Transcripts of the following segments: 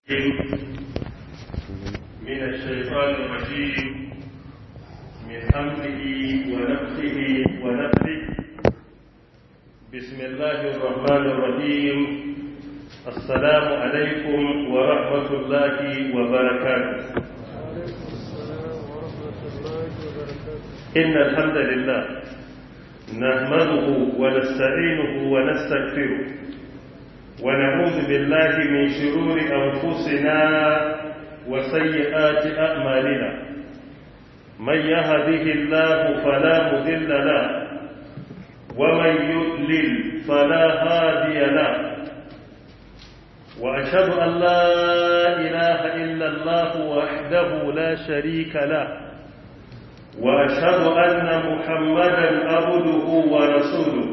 من الشيطان الرجيم من حمده ونفسه ونفسه بسم الله الرحمن الرحيم السلام عليكم ورحمة الله وبركاته إن الحمد لله نحمده ونستعينه ونستغفره ونعوذ بالله من شرور أنفسنا وسيئات أعمالنا من يهده الله فلا مذل له ومن يضلل فلا هادي له وأشهد أن لا إله إلا الله وحده لا شريك له وأشهد أن محمدا عبده ورسوله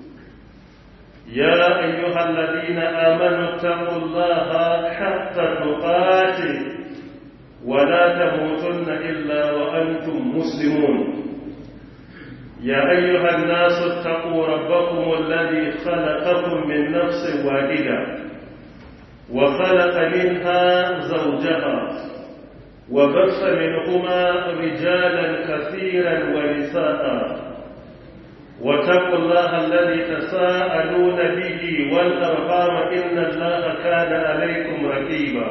يا أيها الذين آمنوا اتقوا الله حق تقاته ولا تموتن إلا وأنتم مسلمون يا أيها الناس اتقوا ربكم الذي خلقكم من نفس واحدة وخلق منها زوجها وبث منهما رجالا كثيرا ونساء واتقوا الله الذي تساءلون به والأرحام إن الله كان عليكم رقيبا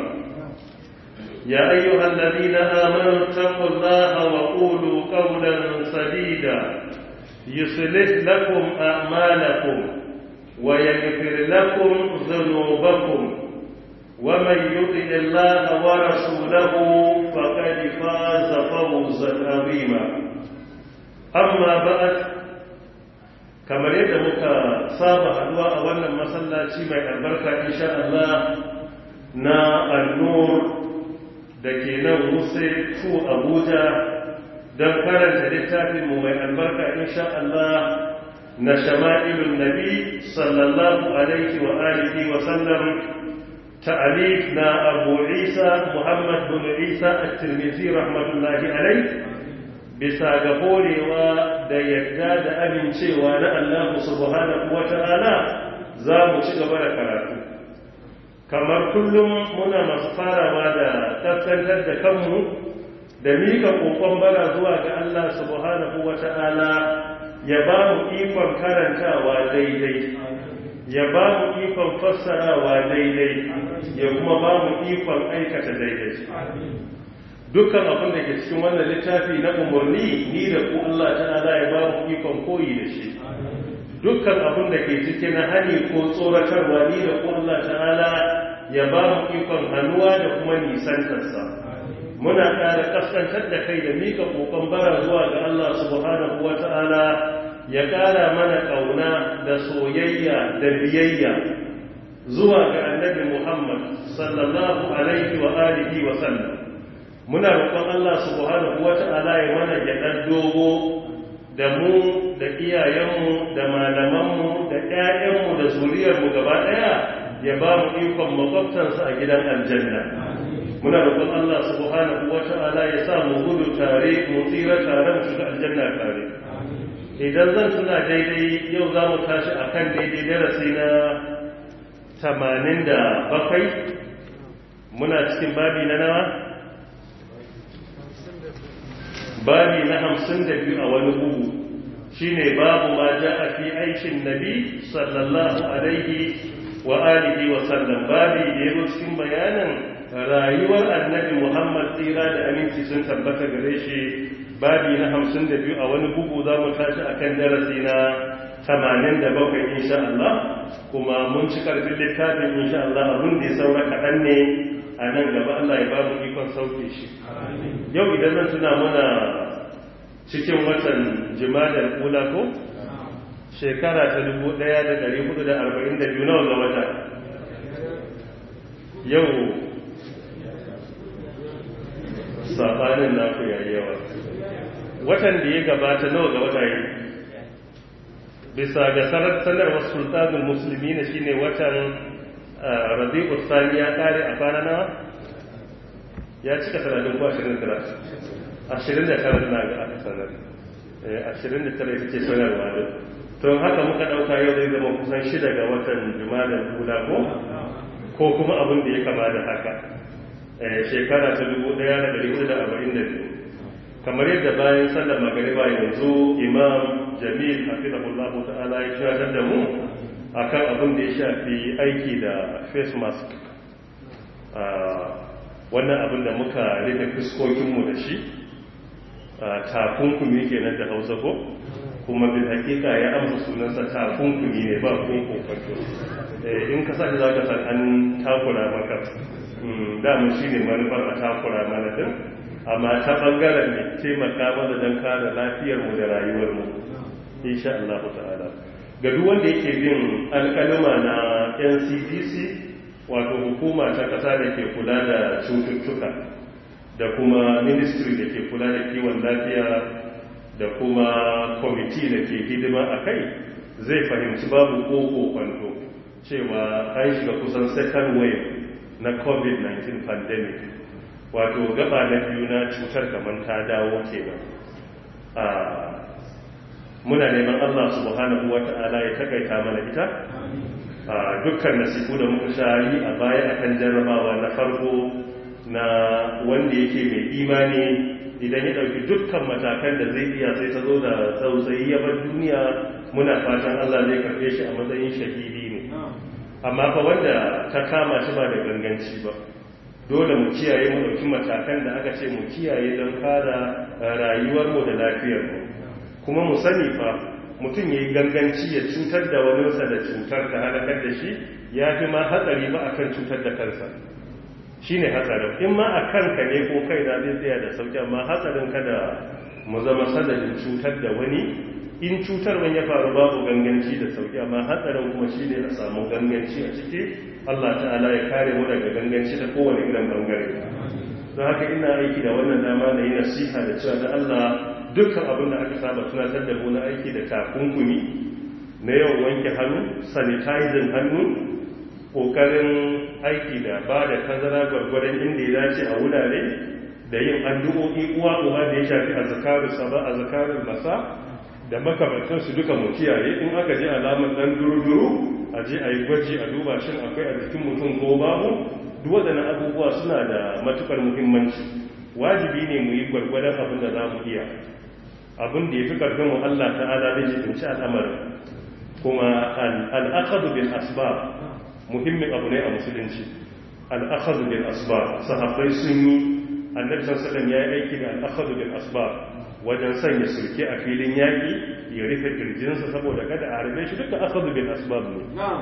يا أيها الذين آمنوا اتقوا الله وقولوا قولا سديدا يصلح لكم أعمالكم ويغفر لكم ذنوبكم ومن يطع الله ورسوله فقد فاز فوزا عظيما أما بعد kamar yadda muka saba haduwa a wannan masallaci mai albarka insha Allah na annur da ke nan wuse tu abuja don karanta littafinmu mai albarka insha Allah na shama'ilun nabi sallallahu alaihi wa alihi wa sallam ta'alif na abu isa muhammad bin isa at-tirmidhi rahmatullahi alaihi bisa ga horewa da yadda da amincewa na Allah subhanahu wata'ala za mu ci gaba da karatu kamar kullum muna masu farawa da kaskantar da kanmu da mika kokon bara zuwa ga Allah subhanahu wata'ala ya ba mu ikon karantawa daidai ya ba mu ikon fassarawa daidai ya kuma ba mu ikon aikata daidai dukkan abin da ke cikin wannan littafi na umarni ni da ku Allah ta'ala ya ba mu ikon koyi da shi dukkan abin da ke cikin na hani ko tsoratarwa ni da ku Allah ta'ala ya ba mu ikon hannuwa da kuma nisantarsa muna ƙara kaskantar da kai da mika kokon bara zuwa ga Allah subhanahu wa ta'ala ya ƙara mana ƙauna da soyayya da biyayya zuwa ga annabi Muhammad sallallahu alaihi wa alihi wa sallam muna roƙon Allah subhanahu wata'ala ya mana gyaɗar dogo da mu da iyayenmu da malamanmu da ƴaƴanmu da zuriyarmu gaba ɗaya ya ba mu ikon makwabtansa a gidan aljanna muna roƙon Allah subhanahu wata'ala ya sa mu gudu tare mu tsira tare mu shiga aljanna tare idan zan tuna daidai yau za mu tashi akan daidai darasi na tamanin da bakwai muna cikin babi na nawa babi na hamsin da biyu a wani bugu shine babu ma ja a fi aikin nabi sallallahu alaihi wa alihi wa sallam babi da ya cikin bayanin rayuwar annabi muhammad tsira da aminci sun tabbata gare shi babi na hamsin da biyu a wani bugu za mu tashi a kan darasi na tamanin da bakwai insha Allah kuma mun ci karfin littafin insha Allah abin da ya saura kaɗan ne a nan gaba Allah ya babu ikon sauke shi yau idan zan tuna muna cikin watan jimadar kula ko shekara ta 1442 nawa ga wata yau sabanin naku yayi yawa watan da ya gabata nawa ga wata yi bisa ga sanarwar sultanin musulmi ne shine watan rabi'u sani ya kare a kwana nawa ya cika sanadin ko 29 29 na ga aka sanar 29 ita ce sanarwa da to haka muka dauka yau zai zama kusan shida ga watan juma'a kula ko ko kuma abin da ya kama da haka shekara ta 1442 kamar yadda bayan sallar magariba yanzu imam jamil hafizahullahu ta'ala ya tunatar da mu akan abin da ya shafi aiki da face mask wannan abin da muka rufe fuskokinmu da shi takunkumi kenan da hausa ko kuma bin hakika ya amsa sunansa takunkumi ne ba kun kokonto in ka sa za ka san an takura maka damun shi ne manufar a takura mana din amma ta bangaren ne taimaka mana don kare lafiyarmu da rayuwarmu insha Allah ta'ala ga duk wanda yake bin alkalima na NCDC wato hukuma ta kasa da ke kula da cututtuka da kuma ministry da ke kula da kiwon lafiya da kuma kwamiti da ke hidima a kai zai fahimci babu koko kwanto cewa an shiga kusan second wave na covid-19 pandemic wato gaba na biyu na cutar kamar ta dawo kenan a muna neman allah subhanahu wa ta'ala ya takaita mana ita a dukkan nasibu da muka sha yi a baya akan jarrabawa na farko na wanda yake mai imani idan ya ɗauki dukkan matakan da zai iya sai ta zo da tsautsayi ya bar duniya muna fatan Allah zai karfe shi a matsayin shahidi ne amma fa wanda ta kama shi ba da ganganci ba dole mu kiyaye mu ɗauki matakan da aka ce mu kiyaye don kara rayuwarmu da lafiyarmu kuma mu sani fa mutum ya yi ganganci ya cutar da waninsa da cutar ta halakar da shi ya fi ma hatsari ba akan cutar da kansa shi ne hatsarin in ma a kanka ne ko kai na zai tsaya da sauki amma hatsarin kada mu zama sadadin cutar da wani in cutar wani ya faru babu ganganci da sauki amma hatsarin kuma shi ne a samu ganganci a ciki allah ta'ala ya kare mu daga ganganci ta kowane irin bangare don haka ina aiki da wannan dama na yi nasiha da cewa da allah dukkan abin da aka saba tunatar da mu na aiki da takunkumi na yawan wanke hannu sanitizing hannu kokarin aiki da ba da tazara gwargwadon inda ya dace a wurare da yin addu'o'i uwa uwa da ya shafi azkaru saba azkarul masa da makamantan su duka mu kiyaye in aka ji alamar dan duruduru a je a yi gwaji a duba shin akwai a jikin mutum ko babu duk waɗannan abubuwa suna da matukar muhimmanci wajibi ne mu yi gwargwadon abin da za mu iya abin da ya fi ƙarfin mu Allah ta'ala zai jibinci al'amarin kuma al'akadu bil asbab muhimmin abu ne a musulunci al'akadu bil asbab sahabbai sun yi annabi sallallahu ya yi aiki da al'akadu bil asbab wajen sanya sulke a filin yaƙi ya rufe kirjinsa saboda kada a harbe shi duka akadu bil asbab ne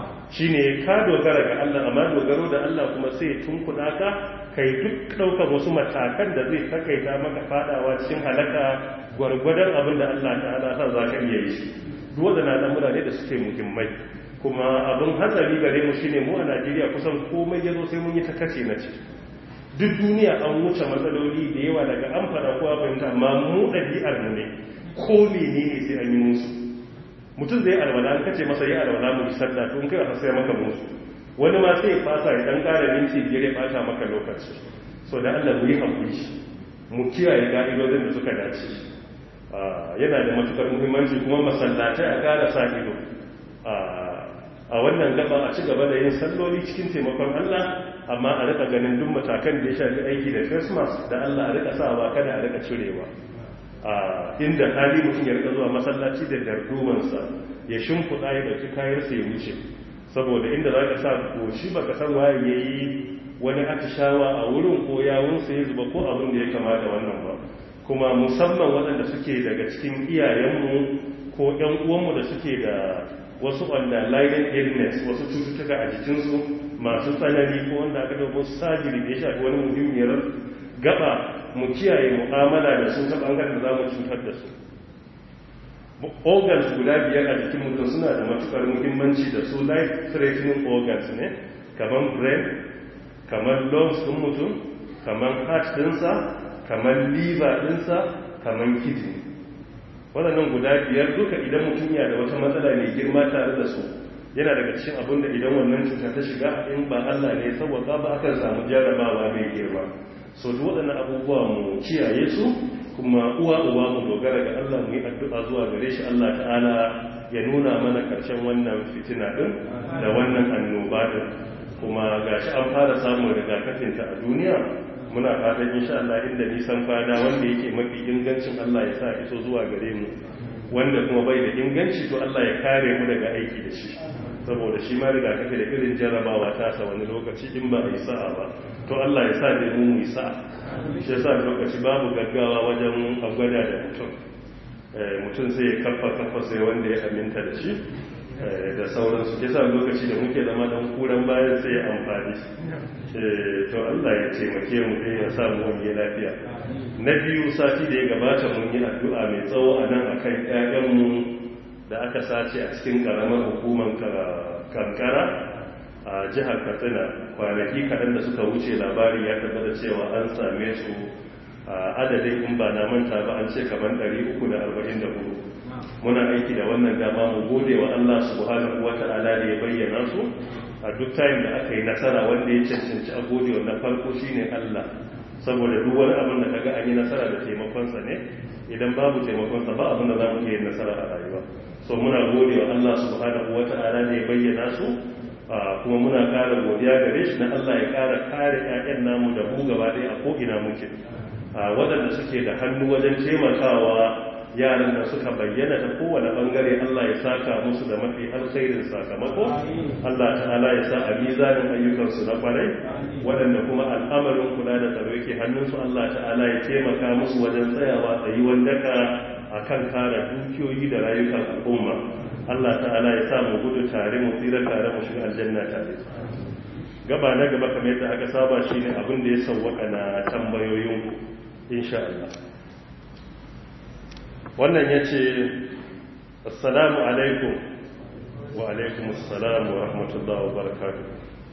shine ka dogara ga Allah amma dogaro da Allah kuma sai tunkuɗa ka kai duk ɗaukar wasu matakan da zai takaita maka fadawa cikin halaka gwargwadon abin da Allah ta'ala sa za ka iya yi duk waɗannan al'amura ne da suke muhimmai kuma abin hatsari gare mu shine mu a Najeriya kusan komai ya zo sai mun yi ta kace na ce duk duniya an wuce matsaloli da yawa daga an fara kowa fahimta amma mu ɗabi'ar mu ne ko menene sai an yi musu mutum zai alwala an kace masa yi alwala mu yi sallah to in kai a sai maka musu wani ma sai fasa ya dan ƙara minti biyar ya bata maka lokaci so da Allah mu yi hakuri mu kiyaye ka'idodin da suka dace yana da matukar muhimmanci kuma masallatai a ƙara sa ido a wannan gaba a ci gaba da yin salloli cikin taimakon Allah amma a rika ganin duk matakan da ya shafi aiki da christmas da Allah a rika sawa kada a rika cirewa inda hali mutum ya rika zuwa masallaci da dardumansa ya shimfiɗa ya ɗauki kayansa ya wuce saboda inda za ka sa goshi ba ka san waye ya yi wani atishawa a wurin ko yawunsa ya zuba ko abin da ya kama da wannan ba kuma musamman waɗanda suke daga cikin iyayenmu ko ‘yan uwanmu da suke da wasu underlying illness wasu cututtuka a jikinsu masu tsanani ko wanda aka dauko sajiri da ya shafi wani muhimmiyar gaba mu kiyaye mu'amala da su ta bangaren da za mu cutar da su organs guda biyar a jikin mutum suna da matukar muhimmanci da su life threatening organs ne kamar brain kamar lungs ɗin mutum kamar heart ɗinsa kamar liver ɗinsa kamar kidney waɗannan guda biyar duka idan mutum ya da wata matsala mai girma tare da su yana daga cikin abin da idan wannan cuta ta shiga in ba Allah ne saboda ba akan samu jarabawa mai girma so duk waɗannan abubuwa mu kiyaye su kuma uwa uwa mu dogara ga Allah mu yi addu'a zuwa gare shi Allah ta'ala ya nuna mana ƙarshen wannan fitina din da wannan annoba din kuma gashi an fara samun rigakafinta a duniya muna fatan insha Allah inda nisan fada wanda yake mafi ingancin Allah ya sa iso zuwa gare mu wanda kuma bai da inganci to Allah ya kare mu daga aiki da shi saboda shi ma rigakafi da irin jarrabawa ta sa wani lokaci in ba a yi sa'a ba to Allah ya sa da mu mu yi sa'a shi yasa lokaci babu gaggawa wajen gwada da mutum mutum sai ya kafa kafa sai wanda ya aminta da shi da sauransu ke sa lokaci da muke zama don kuran bayan sai ya amfani to Allah ya taimake mu dai ya samu wani lafiya na biyu sati da ya gabata mun yi addu'a mai tsawo a nan akan ƴaƴanmu da aka sace a cikin karamar hukumar kankara a jihar katsina kwanaki kaɗan da suka wuce labari ya tabbata cewa an same su adadin in ba na manta ba an ce kamar 344 muna aiki da wannan dama mu gode wa Allah subhanahu wata'ala da ya bayyana su a duk tayin da aka yi nasara wanda ya cancanci a gode wannan farko shine Allah saboda duk wani abin da kaga an yi nasara da taimakonsa ne idan babu taimakonsa ba abin da za mu iya yin nasara a rayuwa so muna gode wa Allah subhanahu wata'ala da ya bayyana su kuma muna ƙara godiya gare shi na Allah ya ƙara kare ƴaƴan namu da mu gaba ɗaya a ko'ina muke waɗanda suke da hannu wajen taimakawa yaran da suka bayyana da kowane bangare Allah ya saka musu da mafi alkhairin sakamako Allah ta'ala ya sa a mizanin ayyukansu na kwarai waɗanda kuma al'amarin kula da tsaro yake hannunsu Allah ta'ala ya taimaka musu wajen tsayawa tsayuwan daka akan kare dukiyoyi da rayukan al'umma Allah ta'ala ya sa mu gudu tare mu tsira tare mu shiga aljanna tare gaba na gaba kamar yadda aka saba shine abin da ya sauwaka na tambayoyin insha Allah wannan ya ce assalamu alaikum wa alaikum assalamu wa rahmatullahi wa barakatuh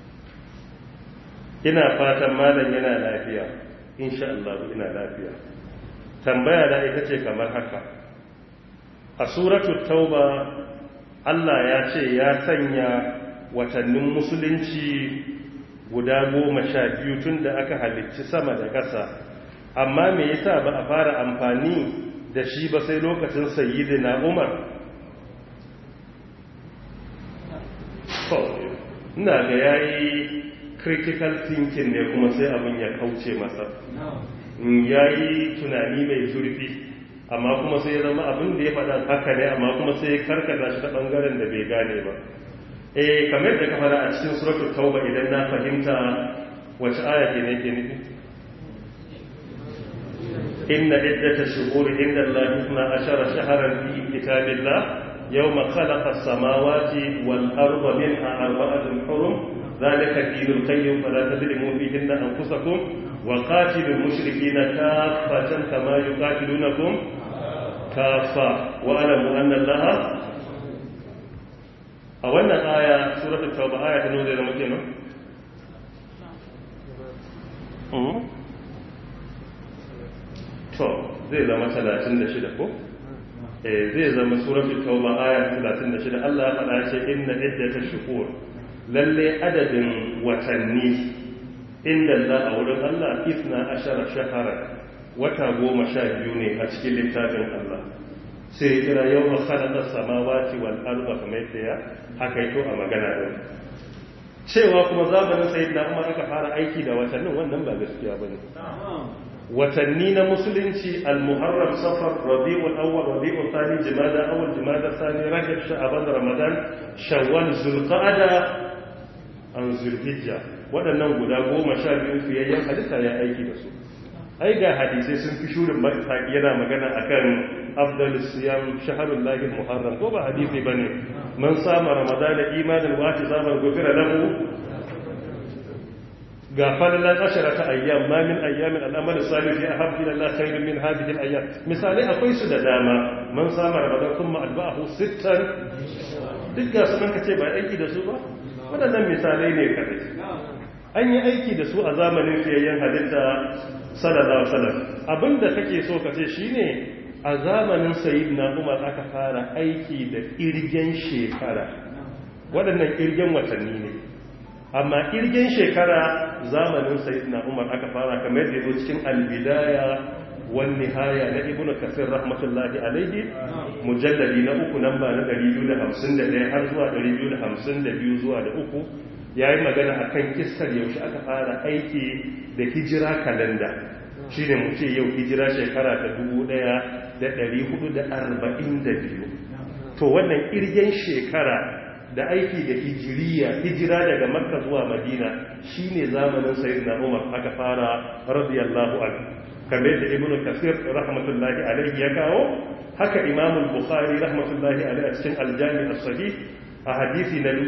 ina fatan malam yana lafiya insha Allah ina lafiya tambaya da ita ce kamar haka a suratul tauba Allah ya ce ya sanya watannin musulunci guda goma sha biyu tun da aka halicci sama da ƙasa amma me yasa ba a fara amfani da shi ba sai lokacin sayyidina umar ina ga yayi critical thinking ne kuma sai abin ya kauce masa yayi tunani mai zurfi amma kuma sai ya zama abin da ya faɗa haka ne amma kuma sai ya karkata shi ta ɓangaren da bai gane ba eh kamar da ka fara a cikin suratul tauba idan na fahimta wace aya ke ne ke nufi إن عدة الشهور عند الله اثنا عشر شهرا في كتاب الله يوم خلق السماوات والأرض منها أربعة حرم ذلك الدين القيم فلا تظلموا فيهن أنفسكم وقاتلوا المشركين كافة كما يقاتلونكم كافة واعلموا أن الله أولا آية سورة التوبة آية نوزي لمكينة to zai zama 36 ko eh zai zama suratul tauba aya 36 Allah ya faɗa ce inna iddatash shuhur lalle adadin watanni inda Allah a wurin Allah isna ashara shahara wata goma sha biyu ne a cikin littafin Allah sai kira yau ma khalaqa samawati wal arda kamar yadda ya haka yato a magana din cewa kuma zamanin sayyidina Umar aka fara aiki da watannin wannan ba gaskiya bane watanni na musulunci al-muharram safar rabi'ul awwal rabi'ul thani jumada awwal jumada thani rajab sha'ban ramadan shawwal zulqa'ada an zulhijja waɗannan guda goma sha biyu fiyayyen halitta ya aiki da su ai ga hadisai sun fi shurin yana magana akan afdalus siyam shahrul lahi muharram ko ba hadisi bane man sama ramadana imanan wa ihtisaban ghufira lahu ga falalan ashara ta ayyam ma min ayyamin al'amal salih fi ahab ila Allah khairun min hadhihi al-ayyam misalai akwai su da dama man sama ramadan kuma alba'ahu sittan duk ga sunan kace ba aiki da su ba wadannan misalai ne kadai an yi aiki da su a zamanin fiyayyen halitta sallallahu alaihi wasallam abinda kake so ka ce shine a zamanin sayyidina Umar aka fara aiki da irgen shekara waɗannan irgen watanni ne amma irgen shekara zamanin sayyidina umar aka fara kamar da yazo cikin albidaya wan nihaya na ibnu kasir rahmatullahi alaihi mujalladi na uku namba na 251 har zuwa 252 zuwa da uku ya yi magana a kan kistar yaushe aka fara aiki da hijira kalanda shi ne mu ce yau hijira shekara ta 1442 to wannan irgen shekara da aiki da hijiriya hijira daga makka zuwa madina shine zamanin sayyidina umar aka fara radiyallahu anhu kamar da ibnu kasir rahmatullahi alaihi ya kawo haka imam bukhari rahmatullahi alaihi a cikin aljami as-sahih a hadisi na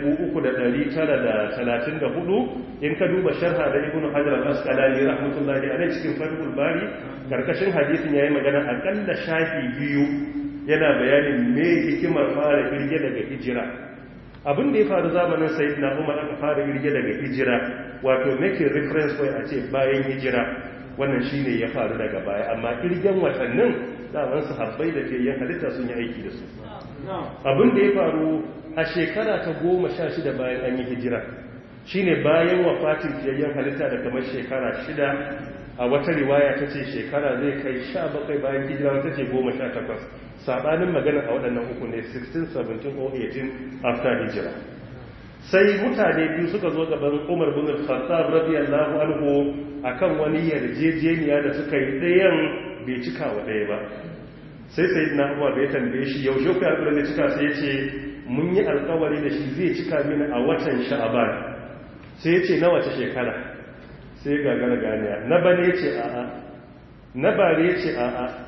3934 in ka duba sharha da ibnu hajar al-asqalani rahmatullahi alaihi cikin fathul bari karkashin hadisin yayi magana akalla shafi biyu yana bayanin me hikimar fara kirge daga hijira abin da ya faru zamanin sayyidina umar aka fara kirge daga hijira wato making reference point a ce bayan hijira wannan shine ya faru daga baya amma kirgen watannin daman sahabbai da ke yin halitta sun yi aiki da su abin da ya faru a shekara ta goma sha shida bayan an yi hijira shine bayan wafatin fiyayyen halitta da kamar shekara shida a wata riwaya ta ce shekara zai kai sha bakwai bayan hijira wata ce goma sha takwas saɓanin magana a waɗannan uku ne 16 17 or 18 after hijira sai mutane biyu suka zo gaban umar bin al-khattab radiyallahu anhu akan wani yarjejeniya da suka yi ɗayan bai cika wa ɗaya ba sai sayyidina umar bai tambaye shi yaushe ku ya da cika sai ya ce mun yi alkawari da shi zai cika mini a watan sha'aban sai ya ce na wace shekara sai gagara ganiya na bane ya ce a'a na bare ya ce a'a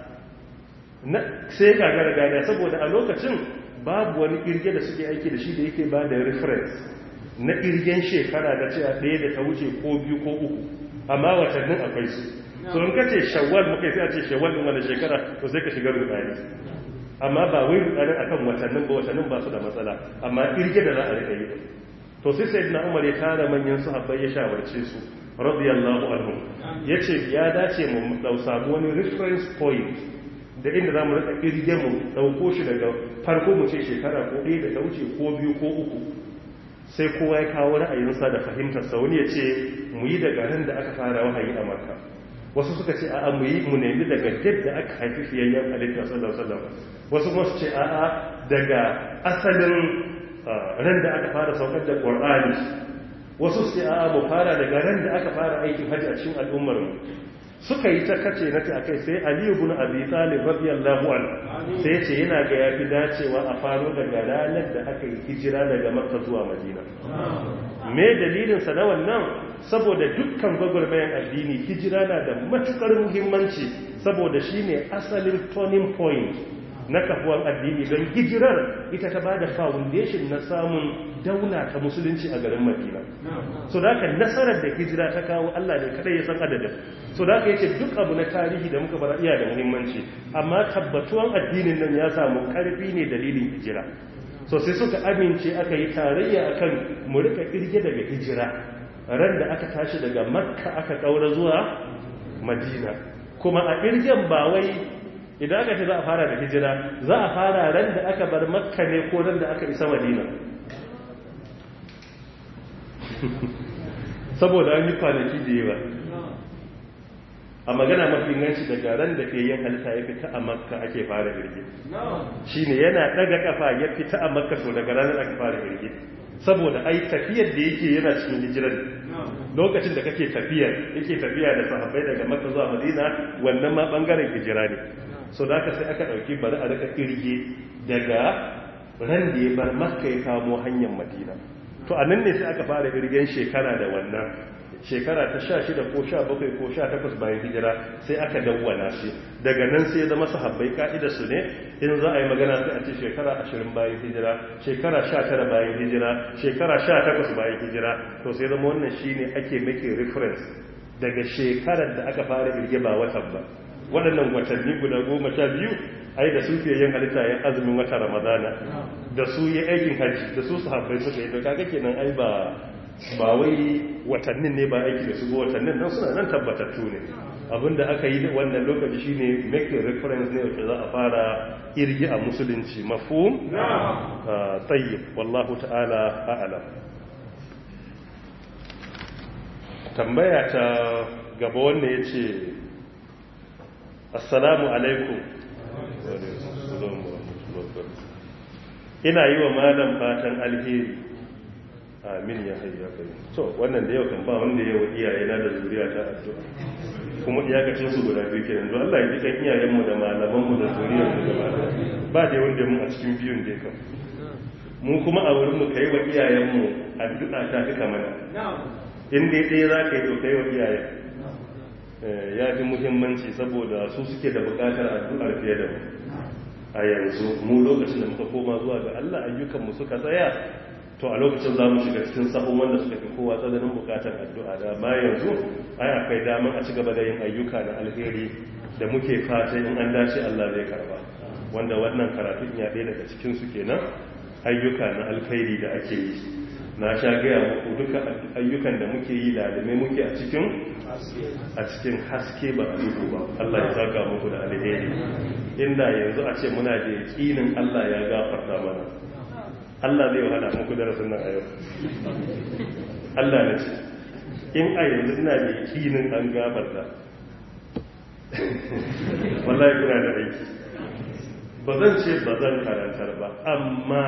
sai gagara ganiya saboda a lokacin babu wani kirge da suke aiki da shi da yake ba da reference na kirgen shekara da cewa ɗaya da ta wuce ko biyu ko uku amma watannin akwai su so in ka ce shawwal muka yi sai a ce shawwal ɗin wani shekara to sai ka shiga rudani amma ba wai rudanin akan watannin ba watannin ba su da matsala amma kirge da za a rika yi to sai sai na umar ya tara manyan sahabbai ya shawarce su radiyallahu anhu yace ya dace mu dau samu wani reference point da inda za mu rika kirge mu dauko shi daga farko mu ce shekara ko ɗaya da ta wuce ko biyu ko uku sai kowa ya kawo ra'ayinsa da fahimtarsa wani ya ce mu yi daga ran da aka fara wahayi a makka wasu suka ce a'a mu yi mu nemi daga yadda aka haifi fiyayyen halitta sallallahu alaihi wasallam wasu kuma su ce a'a daga asalin ran da aka fara saukar da qur'ani wasu su ce a'a mu fara daga ran da aka fara aikin hajji a cikin al'ummar mu suka yi ta kace na ta akai sai ali ibn abi talib radiyallahu anhu sai ce yana ga yafi dacewa a faro daga ranar da aka yi hijira daga makka zuwa madina me dalilin sa na wannan saboda dukkan gwagwarmayan addini hijira na da matukar muhimmanci saboda shine asalin turning point na kafuwan addini don hijirar ita ta bada foundation na samun daula ta musulunci a garin madina so da haka nasarar da hijira ta kawo allah ne kadai ya san adadin so da haka yace duk abu na tarihi da muka bara iya da muhimmanci amma tabbatuwan addinin nan ya samu karfi ne dalilin hijira so sai suka amince aka yi tarayya akan mu rika kirge daga hijira ran da aka tashi daga makka aka kaura zuwa madina kuma a kirgen ba wai idan aka ce za a fara da hijira za a fara ran da aka bar makka ne ko ran da aka isa madina saboda an yi kwanaki da yawa a magana mafi ganci daga ran da ke yin halitta ya fita a makka ake fara girgi shi ne yana daga kafa ya fita a makka so daga ranar aka fara girgi saboda ai tafiyar da yake yana cikin hijirar lokacin da kake tafiyar yake tafiya da sahabbai daga makka zuwa madina wannan ma bangaren hijira ne so da aka sai aka dauki bari a rika kirge daga ran da ya bar makka ya kamo hanyar madina to a nan ne sai aka fara kirgen shekara da wannan shekara ta sha shida ko sha bakwai ko sha takwas bayan hijira sai aka dawwana shi daga nan sai ya zama sahabbai ka'ida su ne in za a yi magana sai a ce shekara ashirin bayan hijira shekara sha tara bayan hijira shekara sha takwas bayan hijira to sai zama wannan shi ne ake make reference daga shekarar da aka fara irge ba watan ba waɗannan watanni guda goma sha biyu ai da su fiye yin halitta ya azumin wata ramadana da su yi aikin hajji da su sahabbai suka yi to kaga kenan ai ba ba wai watannin ne ba aiki da su ba watannin nan suna nan tabbatattu ne abinda aka yi wannan lokaci shine making reference ne wacce za a fara irgi a musulunci mafhum tayyib wallahu ta'ala a'lam tambaya ta gaba wanda yace assalamu alaikum ina yi wa malam fatan alheri amin ya hayya kai to wannan da yau kan ba wanda yau iyaye na da zuriya ta addu'a kuma iyakacin su guda biyu kenan don Allah ya ji kan iyayenmu da malamanmu da zuriyar mu gaba ba da wanda mu a cikin biyun dai kan mu kuma a wurin mu kai wa iyayenmu addu'a ta fi kamar in dai ɗaya za ka yi to kai wa iyayen ya fi muhimmanci saboda su suke da bukatar addu'ar fiye da mu a yanzu mu lokacin da muka koma zuwa ga Allah ayyukanmu suka tsaya to a lokacin za mu shiga cikin sahun wanda suka fi kowa tsananin bukatar addu'a da ma yanzu ai akwai damar a ci gaba da yin ayyuka na alheri da muke fata in an dace Allah zai karba wanda wannan karatun ya ɗaya daga cikin su kenan ayyuka na alkhairi da ake yi na sha gaya muku duka ayyukan da muke yi lalume muke a cikin a cikin haske ba a duhu ba Allah ya saka muku da alheri inda yanzu a ce muna da yakinin Allah ya gafarta mana Allah zai wahala muku darasin nan a yau Allah na ce in a yanzu ina da yakinin an gafarta wallahi kuna da aiki ba zan ce ba zan karantar ba amma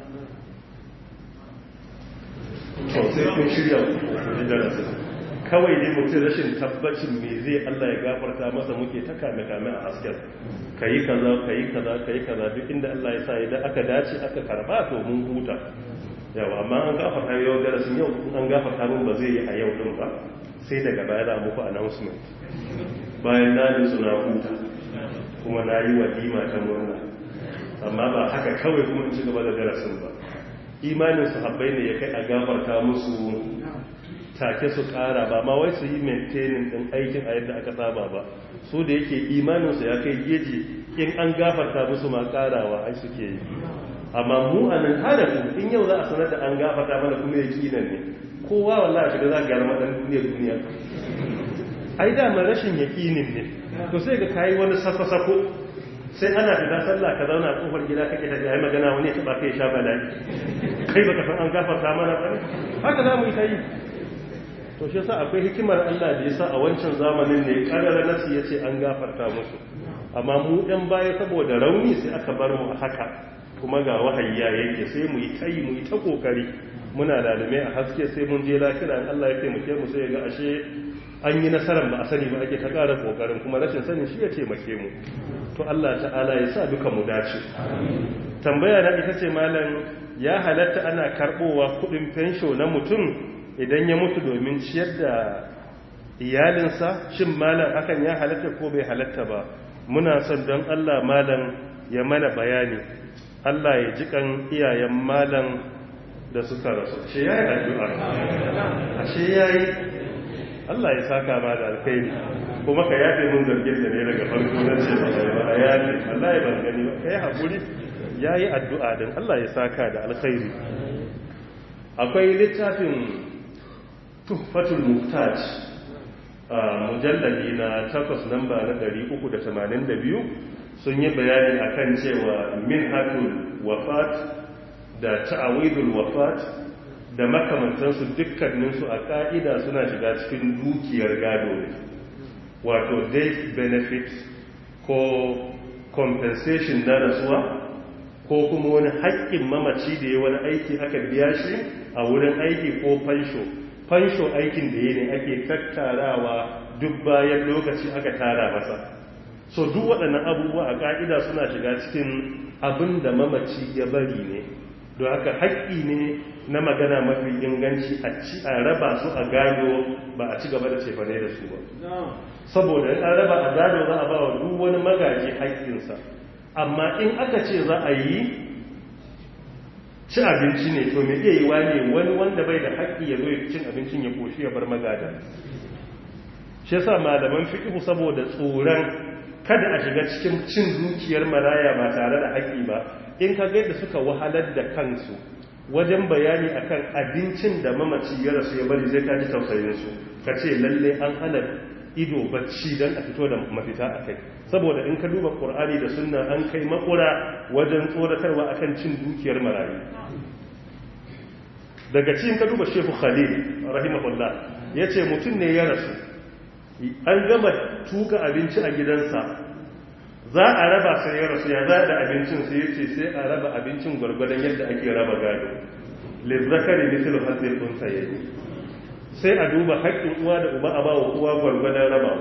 to sai kun shirya ku darasin kawai ne mutum rashin tabbacin me zai Allah ya gafarta masa muke ta kame kame a hasken kayi kaza kayi kaza kayi kaza duk inda Allah ya sa idan aka dace aka karba to mun huta yawa amma an gafarta yau darasin yau an gafarta mun ba zai yi a yau din ba sai daga baya da muku announcement bayan na ji suna huta kuma na yi walima ta murna amma ba haka kawai kuma in ci gaba da darasin ba imanin sahabbai ne ya kai a gafarta musu take su kara ba ma wai su yi maintaining din aikin a yadda aka saba ba su da yake imaninsu ya kai geji in an gafarta musu ma karawa ai suke yi amma mu a nan hada in yau za a sanar da an gafarta mana kuma ya kinan ne kowa wallahi shiga za a gyara madan duniya duniya ai da ma rashin yakinin ne to sai ga kayi wani sako-sako sai ana fita sallah ka zauna a kofar gida kake da yayi magana wani ya taba kai sha bala'i kai baka san an gafarta mana ba haka za mu yi ta yi to shi yasa akwai hikimar Allah da yasa a wancan zamanin ne kadara nasi yace an gafarta musu amma mu ɗan baya saboda rauni sai aka bar mu haka kuma ga wahayi ya yake sai mu yi tayi mu yi ta kokari muna lalume a haske sai mun je lafiya in Allah ya taimake mu sai ga ashe an yi nasarar ba a sani ba ake ta ƙara kokarin kuma rashin sanin shi ya taimake mu to Allah ta'ala ya sa duka mu dace tambaya na ita ce malam ya halatta ana karbowa kudin fensho na mutum idan ya mutu domin ciyar da iyalinsa shin malam hakan ya halatta ko bai halatta ba muna son don Allah malam ya mana bayani Allah ya ji kan iyayen malam da suka rasu ce yayi addu'a ashe yayi Allah ya saka ma da alkhairi kuma ka yafe mun zargin da ne daga farko na ce ba ba yafe Allah ya ban gani ba kai hakuri yayi addu'a din Allah ya saka da alkhairi akwai littafin tuhfatul muhtaj mujallali na takwas namba na 382 sun yi bayani akan cewa minhatul wafat da ta'awidul wafat da makamantansu dukkaninsu a ka'ida suna shiga cikin dukiyar gado ne wato death benefit ko compensation na rasuwa ko kuma wani haƙƙin mamaci da ya wani aiki aka biya shi a wurin aiki ko fansho fansho aikin da ya ne ake tattarawa duk bayan lokaci aka tara masa so duk waɗannan abubuwa a ƙa'ida suna shiga cikin abin da mamaci ya bari ne don haka haƙƙi ne na magana mafi inganci a ci a raba su a gado ba a ci gaba da cefane da su ba saboda in an raba a gado za a ba wa duk wani magaji haƙƙinsa amma in aka ce za a yi ci abinci ne to mai iya yi ne wani wanda bai da haƙƙi ya zo cin abincin ya koshi ya bar magada shi yasa malaman fiqhu saboda tsoron kada a shiga cikin cin dukiyar maraya ba tare da haƙƙi ba in ka ga da suka wahalar da kansu wajen bayani akan abincin da mamaci ya rasu ya bari zai kaji tausayin su ka ce lalle an hana ido bacci don a fito da mafita a kai saboda in ka duba ƙur'ani da sunna an kai makura wajen tsoratarwa akan cin dukiyar marayu daga cikin ka duba shehu khalil rahimahullah ya ce mutum ne ya rasu an gama tuka abinci a gidansa za a raba sai ya rasu ya za da abincin sai ya ce sai a raba abincin gwargwadon yadda ake raba gado lizzakari mithlu hadhihi al-unthayayn sai a duba haƙƙin uwa da uba a bawa uwa gwargwadon rabawa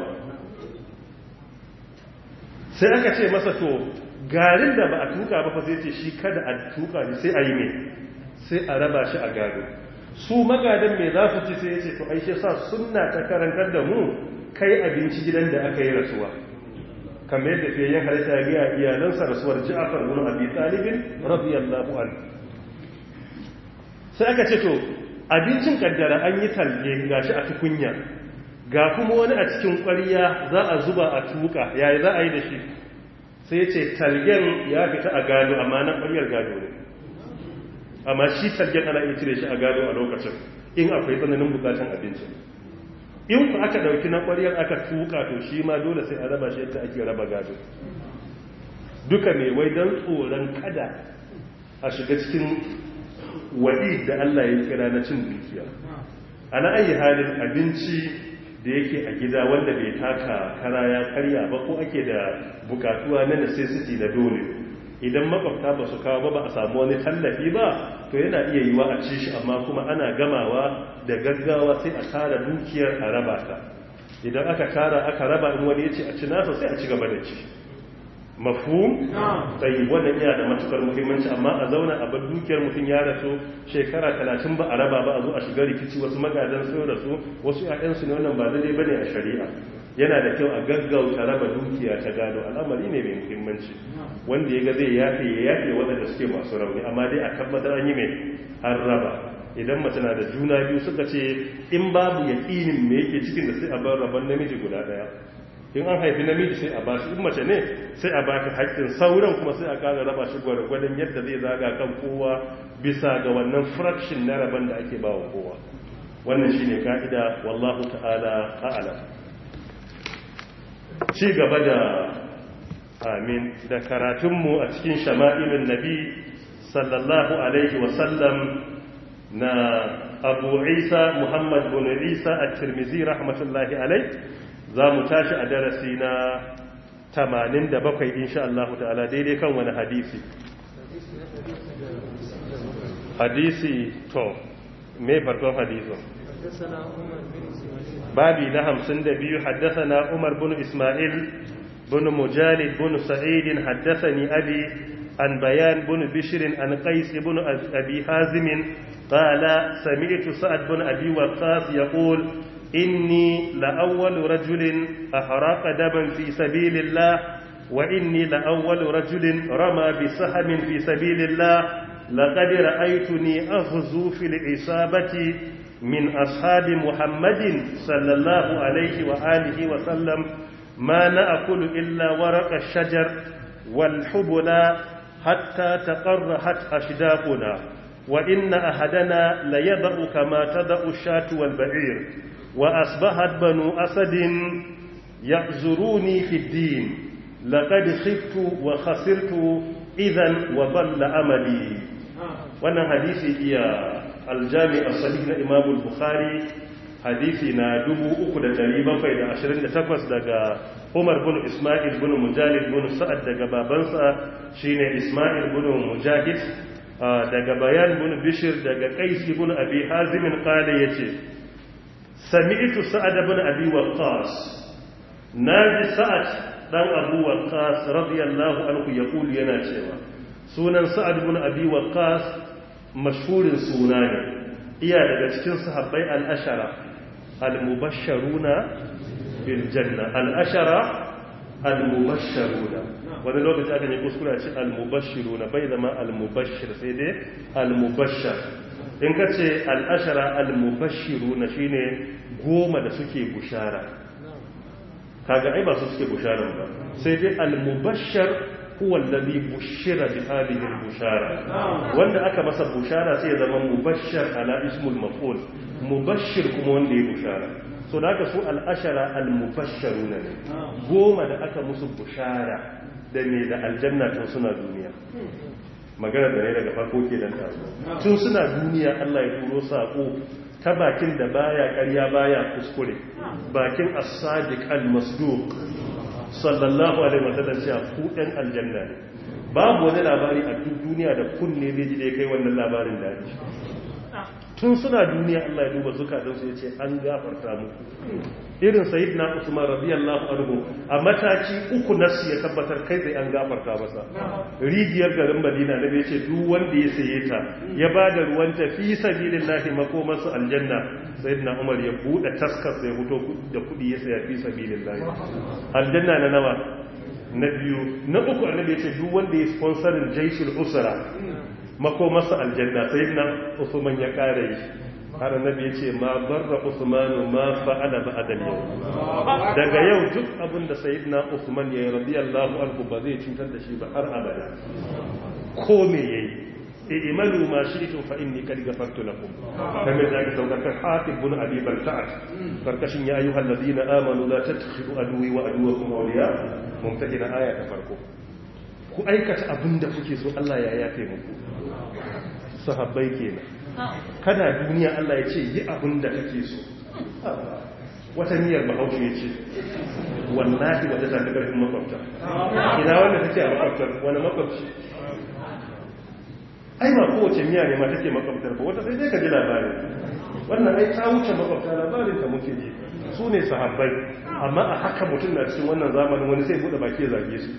sai aka ce masa to garin da ba a tuka ba fa sai ce shi kada a tuka ne sai a yi ne sai a raba shi a gado su magadan me za su ci sai ya ce to ai shi sa sunna ta karantar da mu kai abinci gidan da aka yi rasuwa kamar yadda fiye yin halitta ya gaya iyalansa rasuwar ja'afar bin abi talibin radiyallahu anhu sai aka ce to abincin kaddara an yi talge gashi a tukunya ga kuma wani a cikin ƙwariya za a zuba a tuka yayi za a yi da shi sai ce talgen ya fita a gado amma na ƙwaryar gado ne amma shi talgen ana iya cire shi a gado a lokacin in akwai tsananin bukatan abincin in ku aka ɗauki na ƙwaryar aka tuka to shi ma dole sai a raba shi yadda ake raba gado duka mai wai don tsoron kada a shiga cikin waɗi da Allah ya kira na cin dukiya ana ayi halin abinci da yake a gida wanda bai taka kara ya karya ba ko ake da bukatuwa na necessity da dole idan makwabta ba su kawo ba ba a samu wani tallafi ba to yana iya yiwa a ci shi amma kuma ana gamawa da gaggawa sai a tara dukiyar a raba ta idan aka tara aka raba in wani ya ce a ci nasa sai a ci gaba da ci mafhum tsayi wannan yana da matukar muhimmanci amma a zauna a bar dukiyar mutum ya rasu shekara talatin ba a raba ba a zo a shiga rikici wasu magadan sun rasu wasu ƴaƴansu ne wannan ba daidai bane a shari'a yana da kyau a gaggauta raba dukiya ta gado al'amari ne mai muhimmanci wanda ya ga zai yafe ya yafe waɗanda suke masu rauni amma dai a tabbatar an yi mai an raba idan mace na da juna biyu suka ce in babu yaƙinin me yake cikin da sai a bar rabon namiji guda ɗaya in an haifi namiji sai a bashi in mace ne sai a baka haƙƙin sauran kuma sai a ƙara raba shi gwargwadon yadda zai zaga kan kowa bisa ga wannan fraction na rabon da ake ba wa kowa wannan shine ka'ida wallahu ta'ala a'lam ci gaba da amin da karatunmu a cikin shama'ilun nabi sallallahu alaihi wasallam na abu isa muhammad bin isa a tirmizi rahmatullahi alaihi za mu tashi a darasi na 87 insha Allah ta'ala daidai kan wani hadisi hadisi to me farkon hadisin babi na 52 haddathana Umar bin Ismail bin Mujalid bin Sa'id haddathani abi an bayan bin Bishr an Qais bin Abi Hazim قال سمعت سعد بن أبي وقاص يقول إني لأول رجل أحرق دما في سبيل الله وإني لأول رجل رمى بسهم في سبيل الله لقد رأيتني أغزو في العصابة من أصحاب محمد صلى الله عليه وآله وسلم ما نأكل إلا ورق الشجر والحبل حتى تقرحت أشداقنا وإن أحدنا ليضع كما تضع الشاة والبعير وأصبحت بنو أسد يعذروني في الدين لقد خفت وخسرت إذا وضل أملي وانا حديثي إيا الجامع الصحيح لإمام البخاري حديثنا دبو أكد دريبا فإذا عشرين تقوس دقا عمر بن إسماعيل بن مجالد بن سعد دقا بابنسا شين إسماعيل بن مجاهد daga bayan bin bishir daga kaisi bin abi hazimin kala ya ce sami'tu sa'ad bin abi waqqas naji sa'ad dan abu waqqas radiyallahu anhu yaqulu yana cewa sunan sa'ad bin abi waqqas mashhurin suna ne iya daga cikin sahabbai al-ashara al-mubashsharuna bil janna al-ashara al-mubashsharuna wani lokaci aka yi kuskura ce al-mubashiru na bai zama al-mubashir sai dai al-mubashar in ka ce al-ashara al-mubashiru na shi ne goma da suke bushara kaga ai ba su suke busharan ba sai dai al-mubashar huwa alladhi bushira bi hadhihi al-bushara wanda aka masa bushara sai ya zama mubashshar ala ismul maf'ul mubashshir kuma wanda ya bushara so da aka su al-ashara al-mubashsharuna ne goma da aka musu bushara da ne da aljanna tun suna duniya magana da ne daga farko ke dan taso tun suna duniya Allah ya turo sako ta bakin da baya ƙarya baya kuskure bakin as-sadiq al-masduq sallallahu alaihi wasallam cewa ku ɗan aljanna ne babu wani labari a duk duniya da kunne zai ji da kai wannan labarin daɗi tun suna duniya Allah ya duba zukatansu ya ce an gafarta muku irin sayyidina Usman radiyallahu anhu a mataki uku nasu ya tabbatar kai sai an gafarta masa rijiyar garin Madina da bai ce duk wanda ya saye ta ya bada ruwan ta fi sabilillahi makomansu aljanna sayyidina Umar ya bude taskar sai fito da kudi ya saya fi sabilillahi aljanna na nawa na biyu na uku annabi ya ce duk wanda ya sponsorin jaisul usra makomarsa aljanna sai na usman ya kare yi har annabi ya ce ma barra usmanu ma fa'ala ba'da yau daga yau duk abin da sayyidina usman ya yi radiyallahu anhu ba zai cutar da shi ba har abada ko me yayi i'malu ma shi'tum fa inni qad ghafartu lakum kamar da aka saukar kan hatib bin abi balta'at karkashin ya ayyuhal ladina amanu la tattakhidu aduwi wa aduwakum awliya mumtahina aya ta farko ku aikata abin da kuke so Allah ya yafe muku sahabbai kenan kana duniya Allah ya ce yi abin da kake so wata niyyar bahaushe ya ce wallahi wata ta karfin makwabta ina wanda take a makwabtar wani makwabci ai ba kowace miya ne ma take makwabtar ba wata sai dai ka ji labarin wannan ai ta wuce makwabta labarin ta muke ji su ne sahabbai amma a haka mutum na cikin wannan zamanin wani sai bude baki ya zage su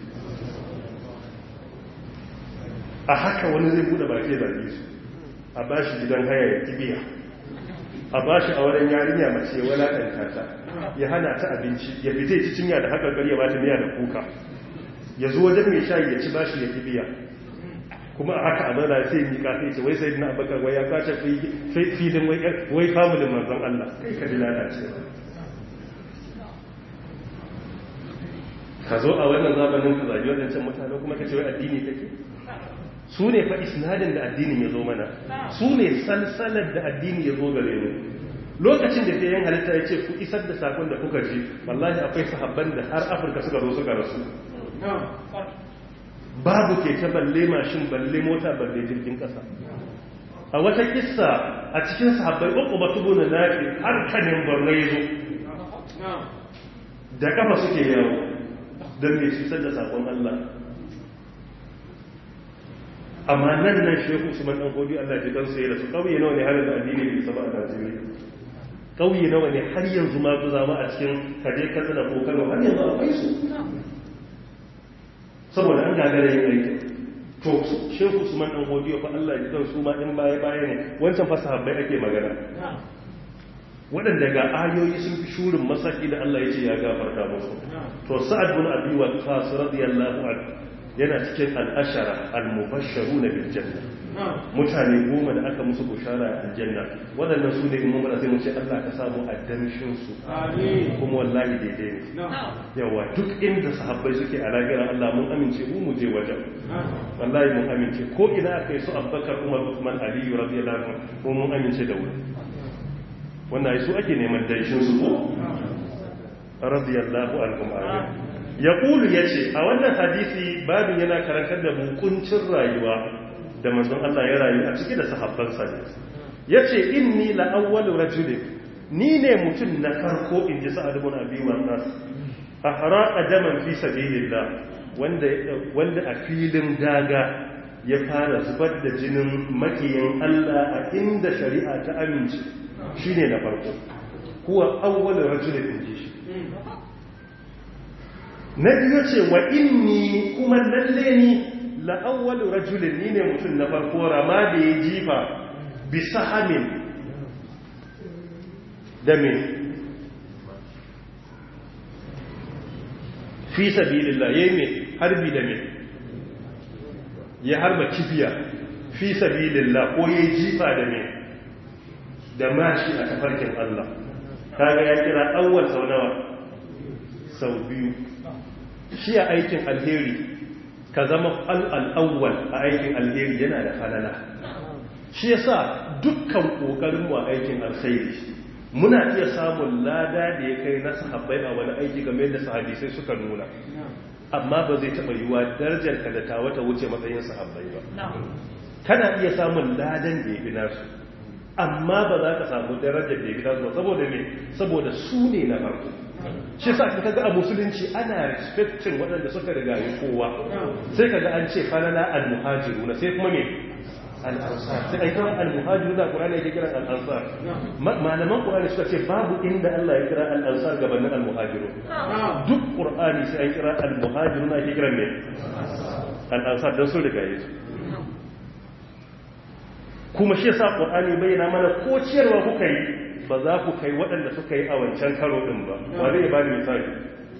a haka wani zai bude baki ya zage su a ba shi gidan haya ya kibiya a ba shi auren yarinya mace walaƙanta ta ya hana ta abinci ya fita ci cinya da haka ya ba ta miya da kuka ya zo wajen mai shayi ya ci ba shi ya kibiya kuma a haka amana sai mi ka sai ce wai sai na abakar wai ya kwace filin wai familin manzon Allah kai ka ji lalacewa ka zo a wannan zamanin ka zagi wadancan mutane kuma ka ce wai addini kake su ne fa isnadin da addinin ya zo mana su ne salsalar da addini ya zo gare mu lokacin da ke yin halitta ya ce ku isar da sakon da kuka ji wallahi akwai sahabban da har afirka suka zo suka rasu babu keke balle mashin balle mota balle jirgin kasa a wata kissa a cikin sahabbai uku ba tubu na nafi har kanin borno ya zo da kafa suke yawo don mai isar da sakon allah amma nan nan shehu usman dan godi Allah ji kansa ya rasu kauye nawa ne har da addini bai saba a Najeriya kauye nawa ne har yanzu ma ku zama a cikin kaje katsina ko Kano har yanzu akwai su saboda an gagara yin aiki to shehu usman dan godi fa Allah ji kansu ma in baya baya ne wancan fasahabbai ake magana waɗanda ga ayoyi sun fi shurin masaki da Allah ya ce ya gafarta musu to sa'ad bin abi waqqas radiyallahu anhu yana cikin al'ashara al-mubasharu na biljanna mutane goma da aka musu bushara a aljanna waɗannan su ne imam sai mu ce Allah ka samu a damshinsu kuma wallahi daidai ne yawa duk inda sahabbai suke a lagira Allah mun amince mu mu je wajen wallahi mun amince ko ina aka yi su abbakar umar usman aliyu radiyallahu anhu mun amince da wuri wannan su ake neman danshin su ko radiyallahu anhum amin ya ƙulu ya ce a wannan hadisi babin yana karantar da hukuncin rayuwa da manzon Allah ya rayu a ciki da sahabbansa ne ya ce inni la'awwalu rajulin ni ne mutum na farko in ji sa'ad ibn abi waqas a haraqa daman fi sabilillah wanda wanda a filin daga ya fara zubar da jinin makiyin Allah a inda shari'a ta amince shine na farko huwa awwalu rajulin in ji shi na biyu ce wa inni kuma lalle ni la'awwalu rajulin ni ne mutum na farko rama da ya jifa bi sahamin da me fi sabilillah yayi me harbi da me ya harba kifiya fi sabilillah ko yayi jifa da me da mashi a tafarkin Allah kaga ya kira awwal sau nawa sau biyu shi a aikin alheri ka zama al'awwal a aikin alheri yana da falala shi yasa dukkan ƙoƙarinmu a aikin alheri muna iya samun lada da ya kai na sahabbai a wani aiki game da sahabisai suka nuna amma ba zai taɓa yiwa darajar ka da ta wata wuce matsayin sahabbai ba kana iya samun ladan da ya fi nasu amma ba za ka samu darajar da ya fi nasu ba saboda me saboda su ne na farko shi sa ka ga a musulunci ana respectin waɗanda suka riga yi kowa sai ka ga an ce falala al-muhajiruna sai kuma me al-ansar sai ai kira al-muhajiru da qur'ani yake kira al-ansar malaman qur'ani suka ce babu inda Allah ya kira al-ansar gabanin al-muhajiru duk qur'ani sai ai kira al-muhajiru na yake kira me al-ansar dan su riga yesu kuma shi yasa qur'ani bayyana mana ko ciyarwa kuka yi ba za ku kai waɗanda suka yi a wancan karo din ba wa zai ba ni misali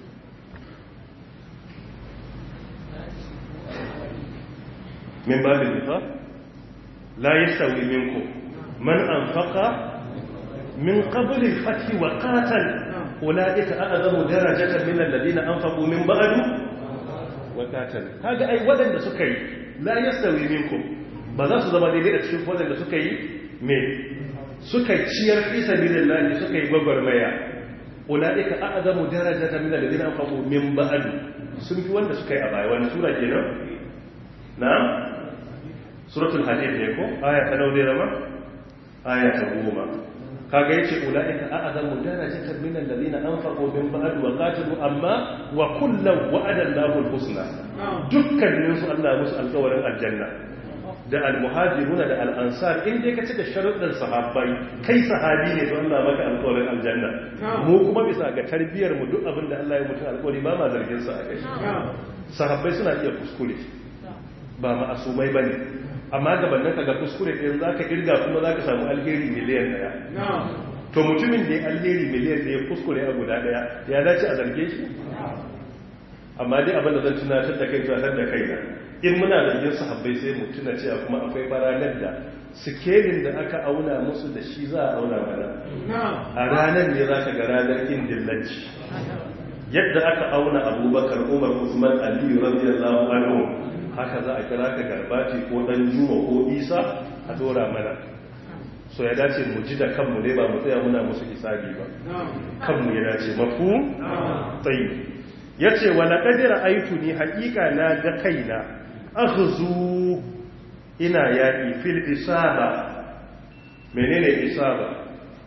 min babin nifaq la yastawi minkum man anfaqa min qabl al-fath wa qatal ulaika a'zamu darajatan min alladhina anfaqu min ba'du wa qatal kaga ai waɗanda suka yi la yastawi minkum ba za su zama daidai da cikin waɗanda suka yi me suka ciyar fi sabilillah suka yi gwagwarmaya ulaika a'zamu darajatan min alladhina anfaqu min ba'du sun fi wanda suka yi a baya wani sura kenan na'am suratul hadid ne ko aya ta nawa ne zama aya ta goma kaga yace ulaika a'zamu darajatan min alladhina anfaqu min ba'd wa qatalu amma wa kullu wa'ada Allahu al-husna dukkanin su Allah musu alƙawarin aljanna da al-muhajiruna da al-ansar in dai ka cika sharuɗin sahabbai kai sahabi ne to Allah maka alƙawarin aljanna mu kuma bisa ga tarbiyar mu duk abin da Allah ya mutu alƙawari ba ma zargin sa a kai sahabbai suna iya kuskure ba ma'asumai bane amma gabanin ka ga kuskure ɗin za ka ƙirga kuma za ka samu alheri miliyan ɗaya to mutumin da ya alheri miliyan ɗaya kuskure a guda ɗaya ya dace a zarge shi amma dai abin da zan tunatar da kai tunatar da kai na in muna zargin sahabbai sai mu tuna cewa kuma akwai baranar da sikelin da aka auna musu da shi za a auna mana a ranar ne za ka ga ranar kin dillanci yadda aka auna abubakar umar usman aliyu radiyallahu anhu haka za a kira ka garbati ko dan juma ko isa a dora mana so ya dace mu ji da kanmu ne ba mu tsaya muna musu hisabi ba kanmu ya dace mafu tsayi ya ce wa laƙadira aitu ni haƙiƙa na ga kaina aghzu ina yaƙi fil isaba menene isaba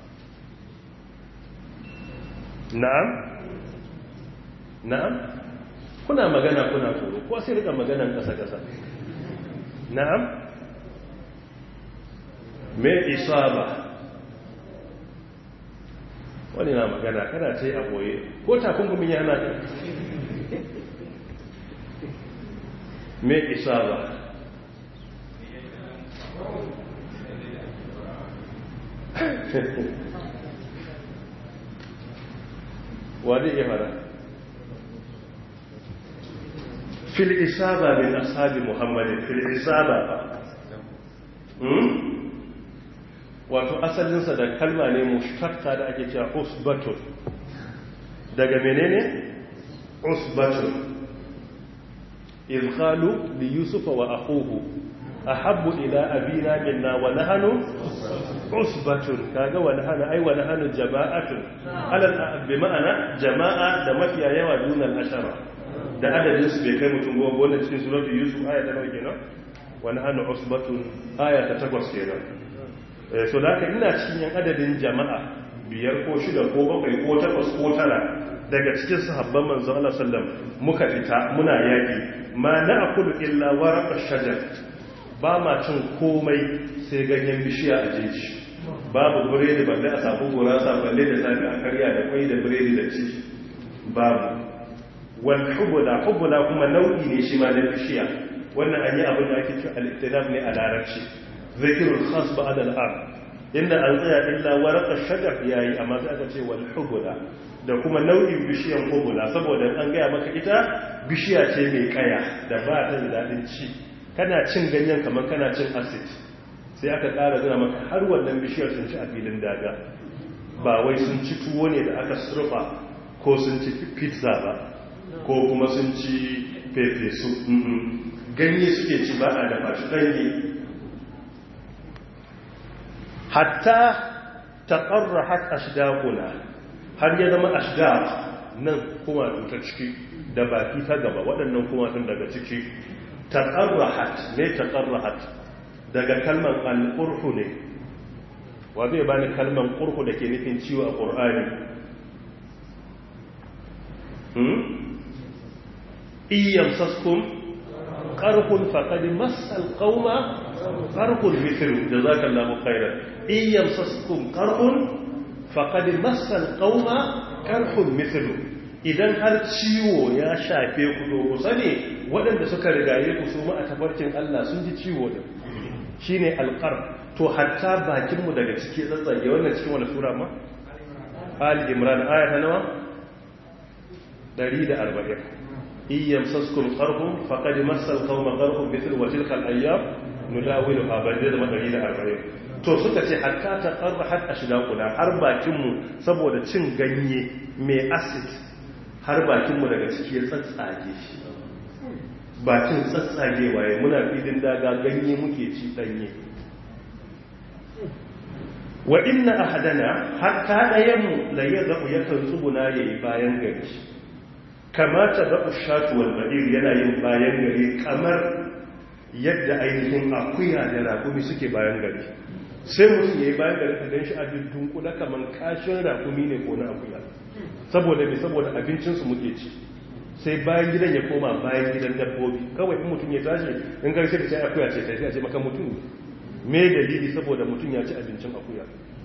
na'am na'am kuna magana kuna tsoro ko sai rika maganan kasa-kasa na'am me isaba wani na magana kana ce a boye ko takunkumin yana ta me isaba wani iya fara fil isaba min ashabi muhammadin fil isaba wato asalinsa da kalma ne mushtaqqa da ake cewa usbatun daga menene usbatun iz qalu li yusufa wa akhuhu ahabbu ila abina minna wa nahnu usbatun kaga wa nahnu ay wa nahnu jama'atun alal bi ma'ana jama'a da mafiya yawa dunal ashara da adadin su bai kai mutum goma wannan cikin suratul yusuf aya ta nawa kenan wa nahnu usbatun aya ta 8 kenan so da haka ina cikin yan adadin jama'a biyar ko shida ko bakwai ko takwas ko tara daga cikin sahabban manzo Allah sallam muka fita muna yaki ma na'kulu illa waraqa shajar ba ma cin komai sai ganyen bishiya a jeji babu biredi balle a samu gurasa balle da safi a karya da kwai da biredi da ci babu wal hubula hubula kuma nau'i ne shi ma na bishiya wannan an yi abin da ake cewa al-iktilaf ne a larabci zikirul khas ba'd al-am inda an tsaya illa warqa shajar yayi amma sai aka ce wal hubula da kuma nau'in bishiyan hubula saboda an gaya maka ita bishiya ce mai kaya da ba ta da dadin ci kana cin ganyen kamar kana cin acid sai aka ƙara zira maka har wannan bishiyar sun ci a filin daga ba wai sun ci tuwo ne da aka surfa ko sun ci pizza ba ko kuma sun ci fefe su ganye suke ci ba a dafa shi ɗanye hatta taqarrahat ashdaquna har ya zama ashdaq nan kuma ta ciki da baki ta gaba waɗannan kuma tun daga ciki taqarrahat ne taqarrahat daga kalman al-qurhu ne wa zai bani kalman qurhu da ke nufin ciwo a qur'ani hmm iyam saskum qarhun faqad massal qauma qarhun mithlu jazakallahu khairan in yamsaskum qarhun faqad massal qauma qarhun mithlu idan har ciwo ya shafe ku to ku sani waɗanda suka rigaye ku su ma a tafarkin Allah sun ji ciwo din shine alqar to hatta bakin mu daga ciki tsatsage wannan cikin wani sura ma Ali Imran aya ta nawa 140 iyam saskum qarhum faqad massal qawma qarhum mithl wa tilka al-ayyam nudawiluha bada da 140 to suka ce hatta ta qarra har ashdaquna har bakin mu saboda cin ganye mai acid har bakin mu daga ciki ya tsatsage shi bakin tsatsage waye muna filin daga ganye muke ci danye wa inna ahadana hatta dayan mu la yadhu yakan tsuguna yayi bayan gari kamata da ushatu wal badir yana yin bayan gari kamar yadda ainihin akuya da rakumi suke bayan gari sai mutum yayi bayan gari ka ganshi a dunkula kaman kashin rakumi ne ko na akuya saboda me saboda abincin su muke ci sai bayan gidan ya koma bayan gidan dabbobi kawai in mutum ya tashi in garshe da sai akuya ce sai a ce maka mutum me dalili saboda mutum ya ci abincin akuya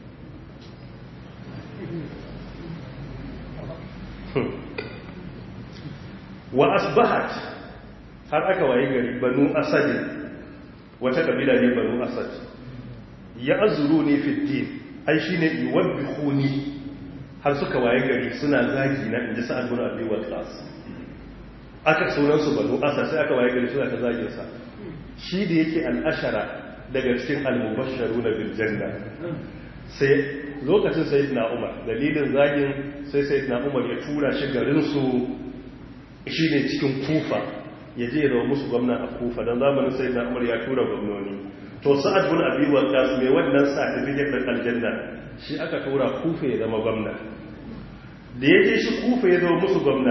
wa asbahat har aka waye gari banu asad wata kabila ne banu asad ya azuru ne fi din ai shine yuwabbihuni har suka waye gari suna zagi na inji sa'ad bin abi waqas aka sunan su banu asad sai aka waye gari suna ta zagin sa shi da yake al-ashara daga cikin al-mubashsharuna bil janna sai lokacin sayyidina umar dalilin zagin sai sayyidina umar ya tura shi garin su shi ne cikin kufa ya je zama musu gwamna a kufa don zamanin sai na umar ya tura gwamnoni to sa'ad bin abi waqqas mai wannan certificate din aljanna shi aka tura kufa ya zama gwamna da ya je shi kufa ya zama musu gwamna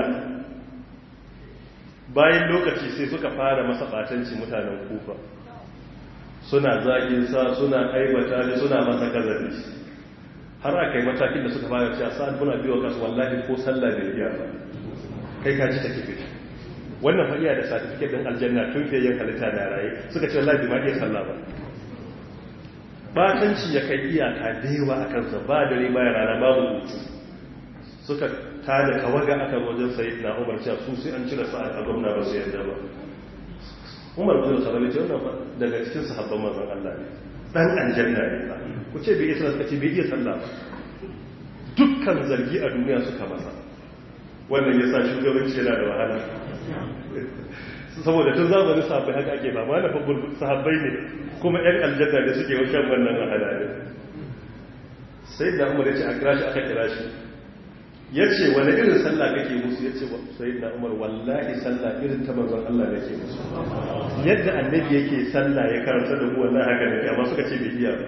bayan lokaci sai suka fara masa batanci mutanen kufa suna zagin sa suna aibata ne suna masa kazabi har aka yi matakin da suka fara cewa sa'ad bin abi waqqas wallahi ko sallah bai iya ba kai ka ji take fita wannan fa iya da certificate din aljanna tun fiye yin halitta da raye suka ce wallahi ma iya sallah ba batanci ya kai iyaka da yawa a kansa ba dare baya rana babu hutu suka tada kawaga aka wajen sayyid na umar cewa su sai an cire sa'ad a gwamna ba su yadda ba umar bin khattab ce wannan fa daga cikin sahabban manzon Allah ne dan aljanna ne ba ku ce bai iya sallah ce bai iya sallah ba dukkan zargi a duniya suka masa wannan ya sa shugabanci yana da wahala saboda tun zamanin sahabbai haka ake ba ma na fabbul sahabbai ne kuma yan aljanna da suke wajen wannan wahala ne sai da umar ya ce a kira shi aka kira shi ya ce wani irin sallah kake musu ya ce sai da umar wallahi sallah irin ta manzon Allah nake musu yadda annabi yake sallah ya karanta da mu wallahi haka ne amma suka ce bai iya ba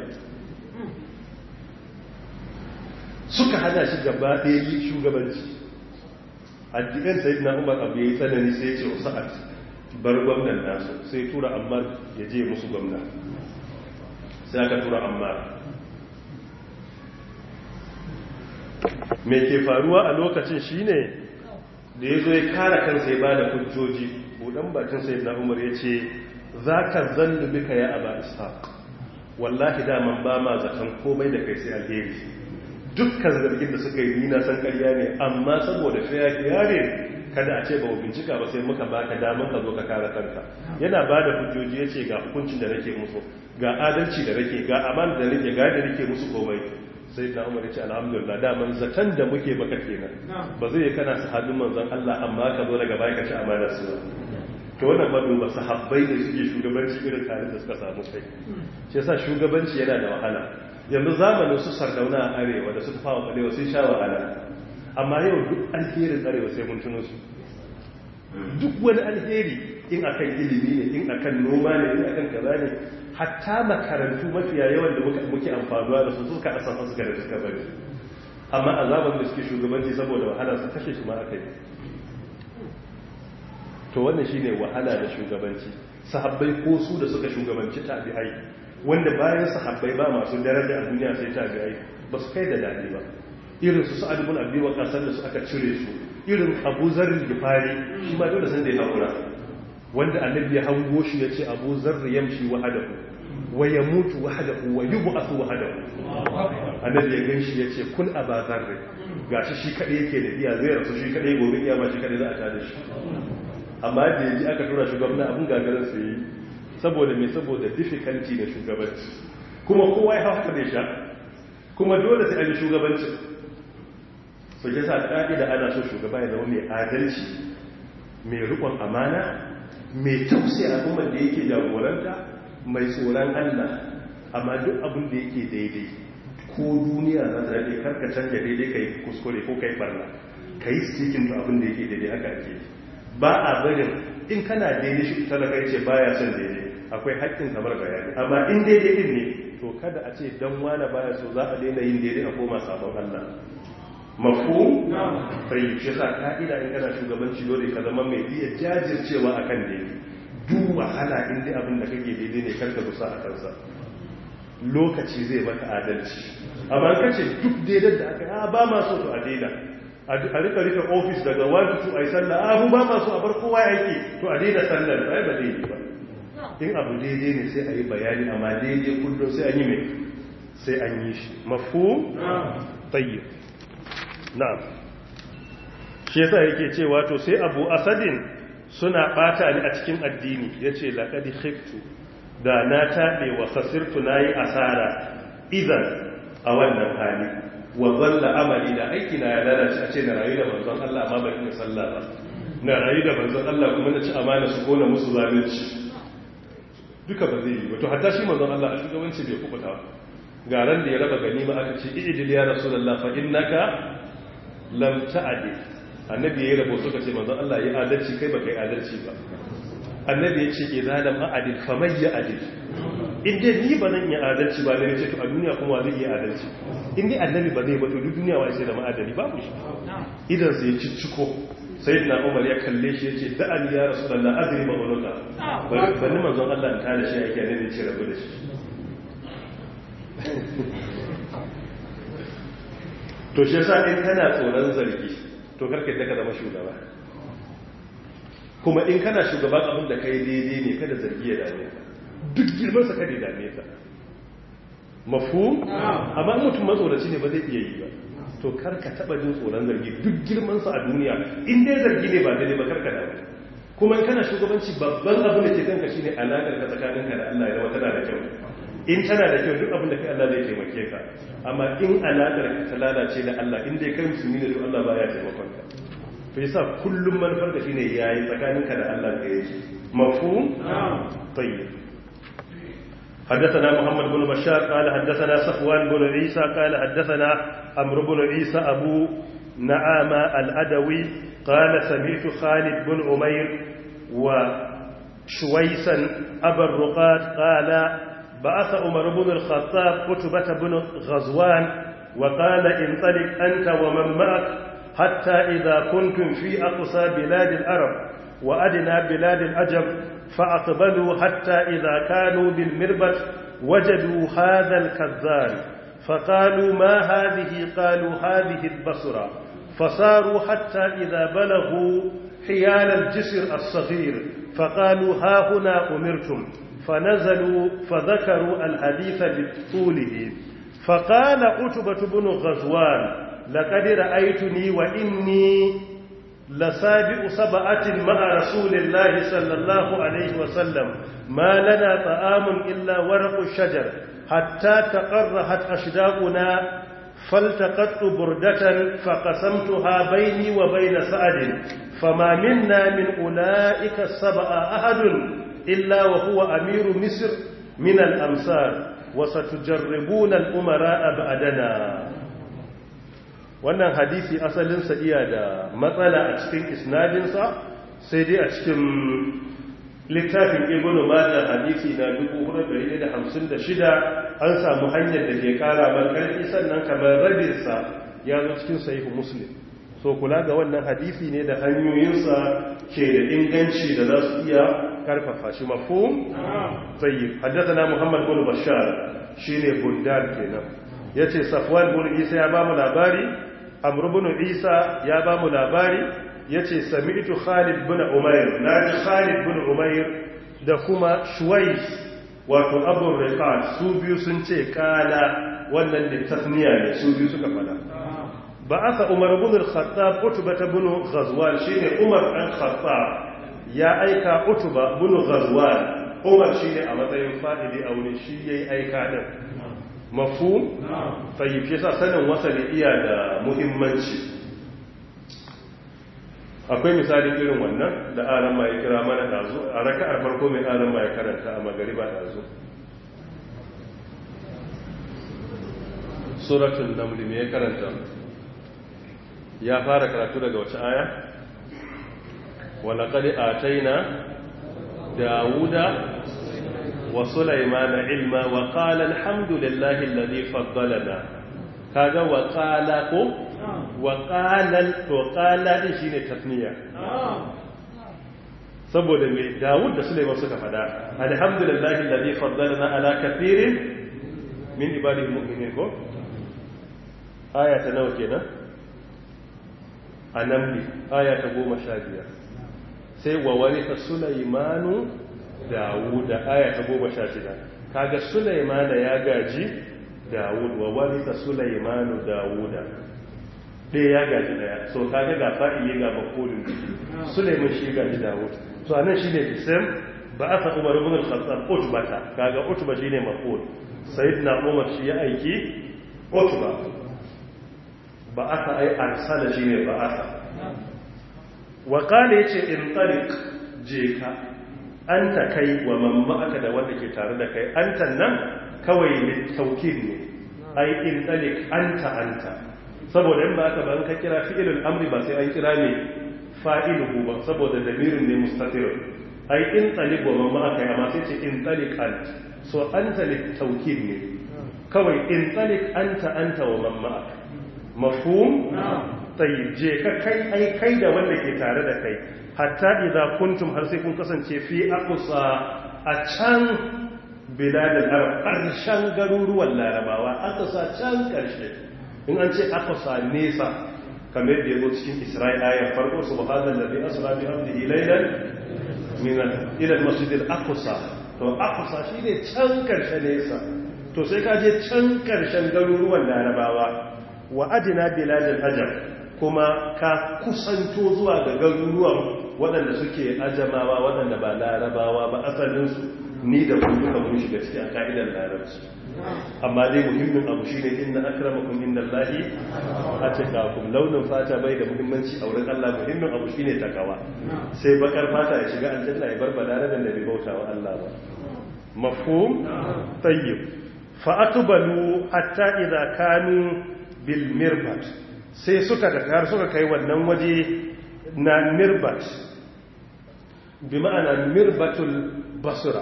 suka hada shi gaba ɗaya yi shugabanci addikan sai na umar abu ya yi tsanani sai ce wasu a bar gwamnan nasu sai tura ammar ya je musu gwamna sai aka tura ammar mai ke faruwa a lokacin shine da ya zo ya kara kansa ya ba da hujjoji budan bakin sai na umar ya ce za ka zallu bika ya aba ishaq wallahi daman ba ma zaton komai da kai sai alheri dukkan zargin da suka yi nina san karya ne amma saboda fiya ne kada a ce ba bincika ba sai muka baka damar ka zo ka kare kanka yana ba da hujjoji ya ce ga hukuncin da nake musu ga adalci da nake ga aman da nake ga da nake musu komai sai da umar ya ce alhamdulillah daman zaton da muke baka kenan ba zai kana sahabin manzon Allah amma ka zo daga baya ka ci amana su to wannan ba duba sahabbai ne suke shugabanci irin tare da suka samu kai shi yasa shugabanci yana da wahala yanzu zamanin su sardauna a arewa da suka fawa balewa sun sha wahala amma yau duk alherin arewa sai mun tuno su duk wani alheri in akan ilimi ne in akan noma ne in akan kaza ne hatta makarantu mafiya yawan da muke amfanuwa da su suka asasa suka da suka bari amma a zamanin da suke shugabanci saboda wahala su kashe shi ma aka yi to wannan shine wahala da shugabanci sahabbai ko su da suka shugabanci tabi'ai wanda bayan sahabbai ba masu daraja a duniya sai tabi'ai ba su kai da dadi ba irin su sa'ad ibn abi waqas da su aka cire su irin abu zarri gifari shi ma dole san da ya hakura wanda annabi ya hango shi ya ce abu zarri yamshi wahadahu wa ya mutu wahadahu wa yi bu'asu wahadahu annabi ya gan shi ya ce kun a ba zarri ga shi shi kaɗai yake da iya zai rasu shi kaɗai gobe iya ma shi kaɗai za a tada shi amma da ya ji aka tura shugaban abin gagarin su yi saboda mai saboda difficulty da shugabanci kuma kowa ya haka da sha kuma dole sai an yi shugabancin su ke sa ƙa'ida ana so shugaba ya zama mai adalci mai rikon amana mai tausaya al'ummar da yake jagoranta mai tsoron allah amma duk abin da yake daidai ko duniya za ta daɗe karka canja daidai ka yi kuskure ko ka yi barna ka yi sikin da abin da yake daidai haka ake ba a barin in kana daidai shi talaka ce baya son daidai akwai haƙƙin kamar bayani amma in daidai din ne to kada a ce dan wane baya so za a daina yin daidai a koma sabon Allah mafu sai shi sa ka'ida in kana shugabanci dole ka zama mai iya jajircewa akan daidai duk wahala in dai abin da kake daidai ne karka dusa a kansa lokaci zai maka adalci amma kace duk daidai da aka yi ba ma so to a daida a rika rika ofis daga 1 to 2 a yi sallah abu ba ma so a bar kowa yake to a daida sallar ba ba daidai ba in abu daidai ne sai a yi bayani amma daidai kullum sai an yi mai sai an yi shi mafu tayyib na'am shi yasa yake cewa to sai abu asadin suna bata ni a cikin addini yace laqad khiftu da na taɓe wa khasirtu nayi asara idan a wannan hali wa zalla amali da aiki na ya lalace a ce na rayu da manzon Allah amma ban iya sallah ba na rayu da manzon Allah kuma na ci amana su kona musu zalunci duka ba zai yi ba to hatta shi manzon Allah a shugabanci bai kubuta ga ran da ya raba ganima aka ce idil ya rasulullah fa innaka lam ta'dil annabi yayi rabo suka ce manzon Allah ya adalci kai ba kai adalci ba annabi ya ce idza lam a'dil faman ya'dil in dai ni ba zan yi adalci ba ne ce to a duniya kuma zai yi adalci in dai annabi ba zai ba to duk duniya wai sai da ma'adali babu shi idan sai ya cicciko sai na umar ya kalle shi ya ce da'ani ya rasu da la'adari ma'unuka bari manzon Allah ta da shi ake ne ce rabu da shi to shi yasa in kana tsoron zargi to karka yadda ka zama shugaba kuma in kana shugaban abin da kai daidai ne kada zargi ya dame ka duk girmansa kada ya dame ka mafu amma mutum matsoraci ne ba zai iya yi ba to karka taba jin tsoron zargi duk girmansa a duniya in dai zargi ne ba daidai ba karka dame kuma in kana shugabanci babban abin da ke kanka shine alakar ka tsakaninka da Allah ya tana da kyau in tana da kyau duk abin da kai Allah zai taimake ka amma in alakar ka ta lalace da Allah in dai kai musulmi ne to Allah baya taimakon ka to yasa kullum manufar da shine yayi tsakaninka da Allah da yake mafhum tayyib حدثنا محمد بن بشار قال حدثنا صفوان بن عيسى قال حدثنا عمرو بن عيسى أبو نعامة الأدوي قال سمعت خالد بن عمير وشويسا أبا الرقاد قال بعث عمر بن الخطاب قتبة بن غزوان وقال انطلق أنت ومن معك حتى إذا كنتم في أقصى بلاد العرب وأدنى بلاد العجم فأقبلوا حتى إذا كانوا بالمربط وجدوا هذا الكذاب فقالوا ما هذه قالوا هذه البصرة فصاروا حتى إذا بلغوا حيال الجسر الصغير فقالوا ها هنا أمرتم فنزلوا فذكروا الحديث بطوله فقال عتبة بن غزوان لقد رأيتني وإني لسابع سبعة مع رسول الله صلى الله عليه وسلم ما لنا طعام إلا ورق الشجر حتى تقرحت أشداقنا فالتقطت بردة فقسمتها بيني وبين سعد فما منا من أولئك السبع أحد إلا وهو أمير مصر من الأمصار وستجربون الأمراء بعدنا wannan hadisi asalinsa iya da matsala a cikin isnadinsa sai dai a cikin littafin ibn majah hadisi na 456 an samu hanyar da ke kara ban karfi sannan kamar rabinsa ya zo cikin sahihu muslim so kula ga wannan hadisi ne da hanyoyinsa ke da inganci da za su iya karfafa shi mafhum tayyib haddathana muhammad bin bashar shine bundar kenan yace safwan bin isa ya ba mu labari amr bin isa ya ba mu labari yace sami'tu Khalid bin Umayr naji Khalid bin Umayr da kuma Shuwais wato Abu Riqat su biyu sun ce kala wannan da tasniya ne su biyu suka fada ba'atha Umar ibn al-Khattab Utbah ibn Ghazwan shine Umar dan Khattab ya aika Utbah ibn Ghazwan Umar shine a matsayin fa'idi a wurin shi yayi aika din mafhum tayyib yasa sanin wasali iya da muhimmanci akwai misalin irin wannan da aran ma ya kira mana dazu a raka'ar farko mai aran ma ya karanta a magariba dazu suratul naml me ya karanta ya fara karatu daga wace aya wala qad ataina dawuda wa sulaymana ilma wa qala alhamdulillahi alladhi faddalana kaga wa qala ko wa qala to qala din shine tasniya saboda me dawud da sulayman suka fada alhamdulillahi alladhi faddalana ala kathirin min ibadihi mu'minin ko aya ta nawa kenan a namli aya ta goma sha biyar sai wa warisa sulaimanu dawuda aya ta goma sha shida kaga sulaimana ya gaji dawud wa warisa sulaimanu dawuda ɗaya ya gaji ɗaya so kaga ga fa'ili ga makolin sulaiman shi gaji dawud so anan shi ne disam ba a sa umar ibn al-khattab utbata kaga utba shine maful sayyidina umar shi ya aiki utba ba aka ai arsala shi ne ba aka waƙala ya ce in tsarik je ka an ta kai wa mamma aka da wanda ke tare da kai an ta nan kawai ne taukin ne ai in tsarik an ta an ta saboda in ba aka ba ka kira fi'ilul amri ba sai an kira ne fa'iluhu ba saboda damirin ne mustatirun ai in tsarik wa mamma aka yi amma sai ce in tsarik an so an ta ne taukin ne kawai in tsarik an ta an ta wa mamma aka mafhum tayyib je ka kai ai kai da wanda ke tare da kai hatta idza kuntum har sai kun kasance fi aqsa a can biladul arab karshen garuruwan larabawa aqsa can karshe in an ce aqsa nesa kamar da yazo cikin isra'ila ya farko subhanallazi asra bi abdihi laylan min ila al-masjid al-aqsa to aqsa shine can karshe nesa to sai ka je can karshen garuruwan larabawa wa adina biladin ajar kuma ka kusanto zuwa ga garuruwan waɗanda suke ajamawa waɗanda ba larabawa ba asalinsu ni da kun duka mun shiga cikin ka'idar larabci amma dai muhimmin abu shi ne inna akramakum inda Allahi a cikakum launin fata bai da muhimmanci a wurin Allah muhimmin abu shi ne takawa sai bakar fata ya shiga aljanna ya bar balarabin da bai bauta wa Allah ba mafhum tayyib fa aqbalu hatta idza kanu bil mirbat sai suka da har suka kai wannan waje na mirbat bi ma'ana mirbatul basra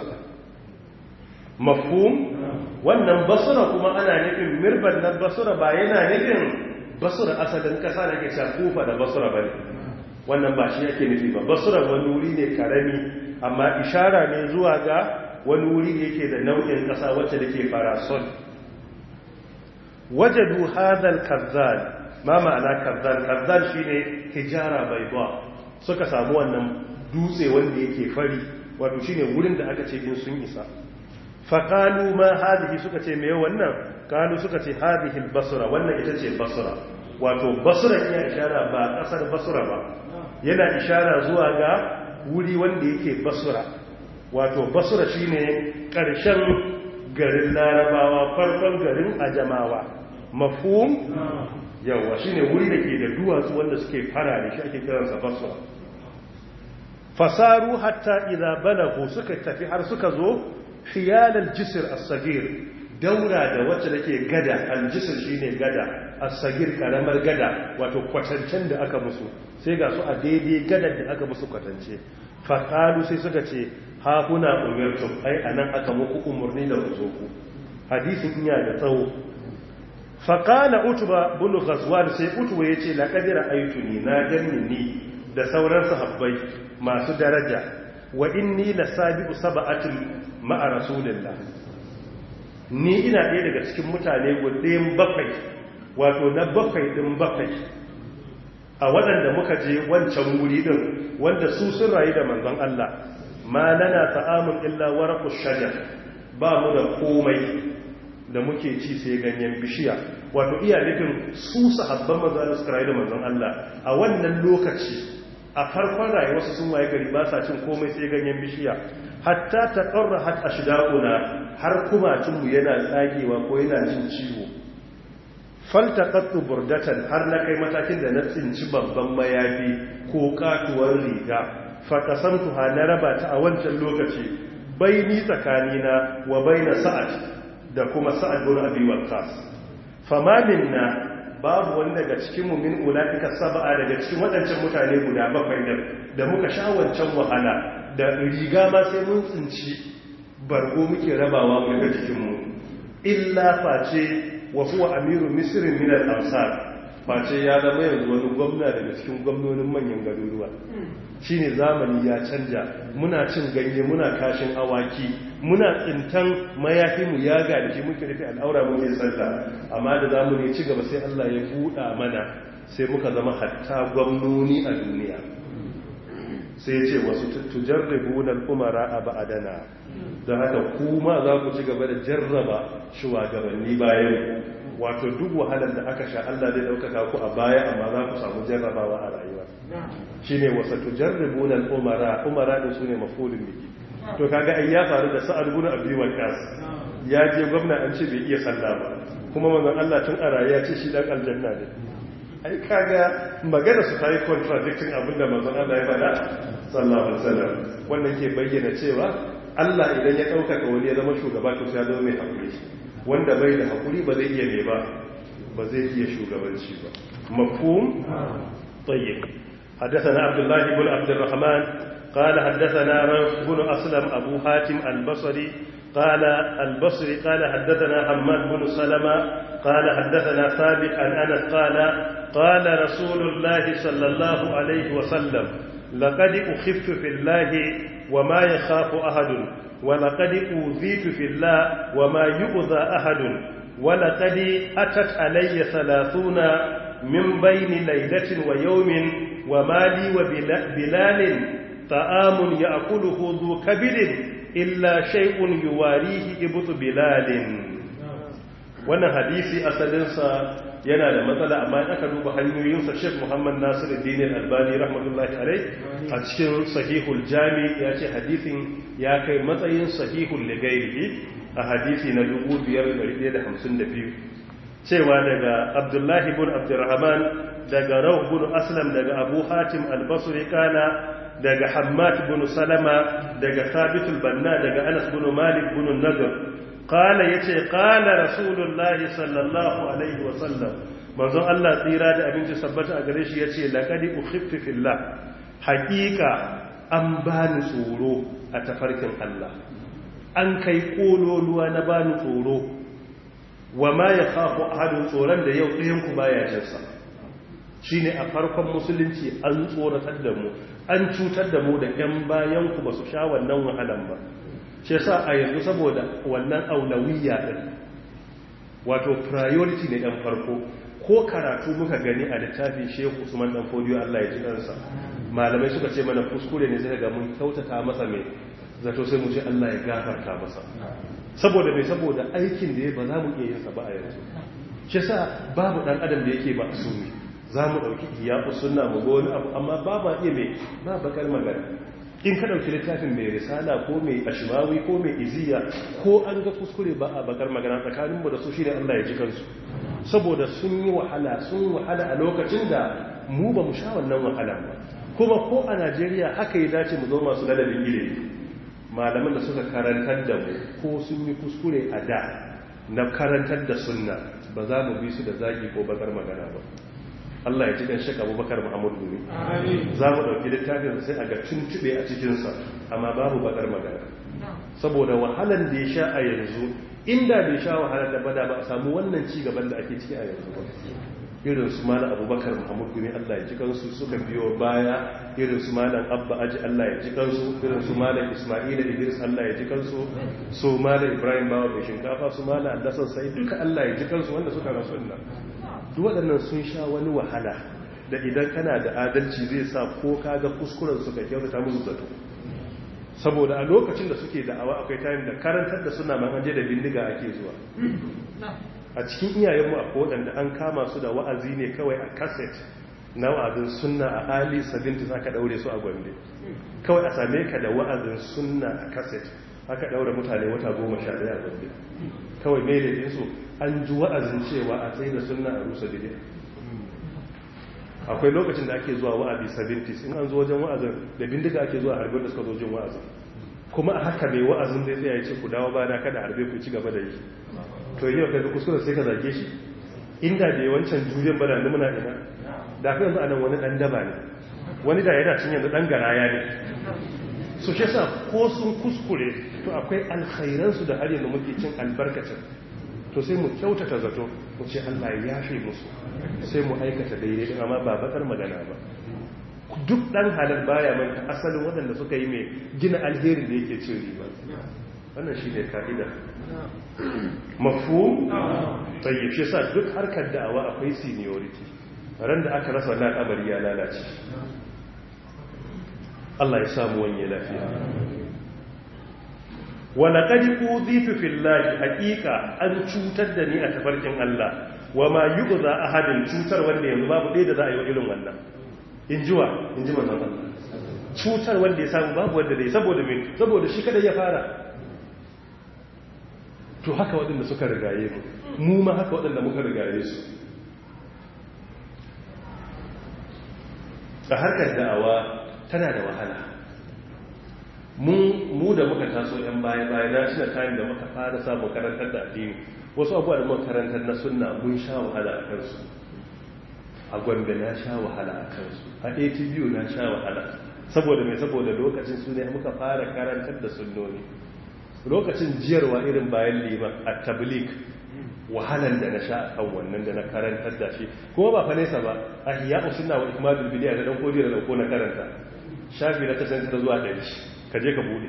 mafhum wannan basra kuma ana nufin mirbat na basra ba yana nufin basra asalin kasa da ke kufa da basra bane wannan ba shi yake nufi ba basra wani wuri ne karami amma ishara ne zuwa ga wani wuri da yake da nau'in kasa wacce da ke farasol wajadu hadal kazzal ma ma'ana kazzal kazzal shine hijara bayda suka samu wannan dutse wanda yake fari wato shine wurin da aka ce in sun isa faqalu ma hadhihi suka ce me wannan qalu suka ce hadhihi albasra wannan ita ce basra wato basra ya ishara ba kasar basra ba yana ishara zuwa ga wuri wanda yake basra wato basra shine karshen garin larabawa farkon garin ajamawa mafhum yawa shine wuri da ke da duwatsu wanda suke fara da shi ake kiransa basra fasaru hatta idza balagu suka tafi har suka zo hiyal al-jisr as-sagir daura da wacce take gada al-jisr shine gada as-sagir karamar gada wato kwatancen da aka musu sai ga su a daidai gadar da aka musu kwatance faqalu sai suka ce ha kuna umirtum ai anan aka muku umurni da ku zo ku hadisin iya da tsawo faqala utba bin ghazwan sai utba yace laqad ra'aytuni na ganni ni da sauran sahabbai masu daraja wa inni lasabiqu sab'atin ma'a rasulillah ni ina ɗaya daga cikin mutane gudayen bakwai wato na bakwai ɗin bakwai a waɗanda muka je wancan wuri din wanda su sun rayu da manzon Allah ma lana ta'amun illa waraqu shajar ba mu da komai da muke ci sai ganyen bishiya wato iya nufin su sahabban manzon Allah suka rayu da manzon Allah a wannan lokaci a farkon rayuwarsu sun waye gari ba sa cin komai sai ganyen bishiya hatta ta ƙarra hat a shida'una har kumacinmu yana tsagewa ko yana jin ciwo falta ƙattu burdatan har na kai matakin da na tsinci babban mayafi ko katuwar riga fakasantu ha na raba ta a wancan lokaci bai ni tsakanina wa bai na sa'ad da kuma sa'ad bin abi waqqas famamin na babu wani daga cikin mu min ulaika sab'a daga cikin waɗancan mutane guda bakwai da muka sha wancan wahala da riga ma sai mun tsinci bargo muke rabawa mu daga cikin mu illa face wa huwa amiru misrin min al-amsar face ya zama yanzu wani gwamna daga cikin gwamnonin manyan garuruwa shine zamani ya canja muna cin ganye muna kashin awaki muna tsintan mayafi mu ya ga da shi muke rufe al'aura muke sallah amma da zamani ci gaba sai Allah ya buɗa mana sai muka zama hatta gwamnoni a duniya sai ce wasu tujarribuna al-umara a ba'adana don haka kuma za ku ci gaba da jarraba shugabanni bayan wato duk wahalar da aka sha Allah zai daukaka ku a baya amma za ku samu jarrabawa a rayuwa shine wasu tujarribuna al-umara umara din sune mafulun biki to kaga ai ya faru da sa'ad ibn abi waqas ya je gwamna an ce bai iya sallah ba kuma manzon Allah tun a rayuwa ce shi dan aljanna ne ai kaga magana su ta yi contradicting abinda manzon Allah ya faɗa sallallahu alaihi wasallam wannan ke bayyana cewa Allah idan ya ɗaukaka wani ya zama shugaba to sai ya zama mai hakuri wanda bai da hakuri ba zai iya ne ba ba zai iya shugabanci ba mafhum tayyib حدثنا عبد الله بن عبد الرحمن قال حدثنا روح بن أسلم أبو حاتم البصري قال البصري قال حدثنا حماد بن سلمة قال حدثنا ثابت عن أنس قال قال رسول الله صلى الله عليه وسلم لقد أخف في الله وما يخاف أحد ولقد أوذيت في الله وما يؤذى أحد ولقد أتت علي ثلاثون من بين ليلة ويوم وما لي وبلال طعام يأكله ذو كبد إلا شيء يواريه إبط بلال wannan hadisi asalinsa yana da matsala amma in aka duba hanyoyinsa Sheikh Muhammad Nasir Din Albani rahmatullahi alai a cikin Sahihul Jami ya ce hadisin ya kai matsayin Sahihul Ligairi a hadisi na 5152 cewa daga Abdullahi ibn Abdurrahman daga Rawh ibn Aslam daga Abu Hatim Al-Basri kana daga Hammad ibn Salama daga Thabit al-Banna daga Anas ibn Malik ibn Nadr قال yace qala rasulullahi sallallahu alaihi wasallam manzon Allah tsira da abinci sabbata a gare shi yace laqad ukhiftu fillah haqiqa an bani tsoro a tafarkin Allah an kai kololuwa na bani tsoro wa ma yakhafu ahadun tsoron da yau ɗayan ku baya jinsa shine a farkon musulunci an tsoratar da mu an cutar da mu da ƴan bayan ku basu sha wannan wahalan ba shi sa a yanzu saboda wannan aulawiyya din wato priority ne dan farko ko karatu muka gani a littafin Shehu Usman dan Fodiyo Allah ya ji kansa malamai suka ce mana kuskure ne sai ga mun kyautata masa mai zato sai mu ce Allah ya gafarta masa saboda mai saboda aikin da ya ba za mu iya yin sa ba a yanzu shi sa babu dan adam da yake ba asumi za mu dauki iyaku sunna mu ga wani abu amma ba ba iya mai ba bakar magana in ka ɗauki littafin mai risala ko mai ashimawi ko mai iziya ko an ga kuskure ba a bakar magana tsakaninmu da su shi ne Allah ya ji kansu saboda sun yi wahala sun wahala a lokacin da mu ba mu sha wannan wahala ba kuma ko a najeriya haka ya dace mu zo masu ladabin ilimi malaman da suka karantar da mu ko sun yi kuskure a da na karantar da sunna ba za mu bi su da zagi ko bakar magana ba Allah ya ci kan shaka abubakar Muhammadu Gumi. Za mu ɗauki littafin sai a ga tuntube a cikinsa, amma babu bakar magana. Saboda wahalar da ya sha a yanzu, inda bai sha wahalar da bada ba a samu wannan ci gaban da ake ciki a yanzu ba. Irin su malam abubakar Muhammadu Gumi Allah ya ji kansu suka biyo baya, irin su malam Abba Aji Allah ya ji kansu, irin su malam Ismaila Idris Allah ya ji kansu, su malam Ibrahim Bawa mai shinkafa, su malam Allasan Sai duka Allah ya ji kansu wanda suka rasu nan. duk waɗannan sun sha wani wahala da da idan kana da adalci zai sa ko kaga kuskuren su ka kyautata musu zato saboda a lokacin da suke da'awa akwai time da karantar da suna man anje da bindiga ake zuwa a cikin iyayenmu akwai waɗanda an kama su da wa'azi ne kawai a cassette na wa'azin sunna a ali 70 aka daure su a gombe kawai a same ka da wa'azin sunna a cassette aka daure mutane wata goma sha daya a gombe kawai mai da su an ji wa'azin cewa a tsaye da sunna a rusa bidiyar akwai lokacin da ake zuwa wa'azi 70s in an zo wajen wa'azin da bindiga ake zuwa harbin da suka zo jin wa'azin kuma a haka mai wa'azin zai tsaya ce ku dawo bana kada harbe ku ci gaba da yi to yau kai kuskure sai ka zage shi inda da wancan juriyan bana da muna ina da kai yanzu anan wani dan daba ne wani da yana cin yanzu dan garaya ne su shi sa ko sun kuskure to akwai alkhairan su da har yanzu muke cin albarkacin to sai mu kyautata zato mu ce Allah ya yafe musu sai mu aikata daidai din amma ba bakar magana ba duk dan halal baya manta asalin waɗanda suka yi mai gina alherin da yake cin riba wannan shi ne ka'ida mafu tayyib shi sa duk harkar da'awa akwai seniority ran da aka rasa wannan al'amari ya lalace Allah ya samu wanye lafiya wala qad uzitu fillahi haqiqa an cutar da ni a tafarkin Allah wa ma yu'za ahadin cutar wanda yanzu babu ɗaya da za a yi wa irin wannan in jiwa in ji manzon Allah cutar wanda ya samu babu wanda zai saboda me saboda shi kada ya fara to haka waɗanda suka rigaye mu mu ma haka waɗanda muka rigaye su a harkar da'awa tana da wahala mu da muka taso yan baya baya na tuna kayan da muka fara samun karantar da addini wasu abuwa da muka karantar na sunna mun sha wahala a kansu a gombe na sha wahala a kansu a atbu na sha wahala saboda mai saboda lokacin su ne muka fara karantar da sunnoni lokacin jiyarwa irin bayan liman a tablik wahalan da na sha a kan wannan da na karantar da shi kuma ba fa nesa ba a hiya usunna wa ikmalul bidiya da dan kodi da dauko na karanta shafi na kasance ta zuwa ɗari ka je ka bude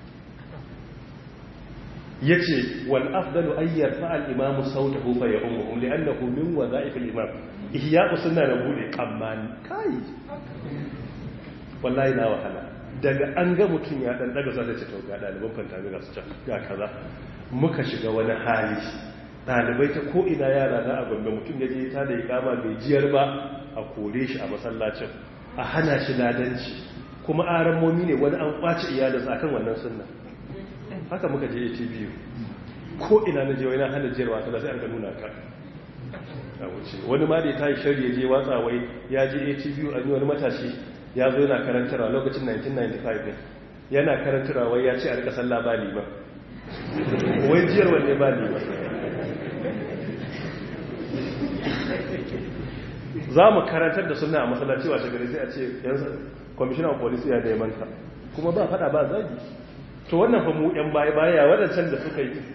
yace wal afdalu ay yarfa al imamu sautahu fa ya'umuhum li'annahu min wadha'if al imam ihya usunna na bude amma kai wallahi na wahala daga an ga mutum ya dan daga sai ce to ga daliban fantami ga su can ga kaza muka shiga wani hali dalibai ta ko ina yara na a gombe mutum ya je ta da ikama bai jiyar ba a kore shi a masallacin a hana shi ladanci kuma aran momi ne wani an kwace iyalinsa akan wannan sunna haka muka je ATV ko ina na je wani hana jiyarwa ta sai an ga nuna ka a wuce wani ma da ya tayi shari ya je watsa wai ya je ATV an yi wani matashi ya zo yana karantarwa lokacin 1995 ne yana karantarwa wai ya ce a rika sallah ba lima wai jiyar wanne ba lima za mu karantar da suna a masallaci washe gari sai a ce yanzu kwamishinan of police ya neman ka kuma ba fada ba zagi to wannan fa mu yan baya baya wadancan da suka yi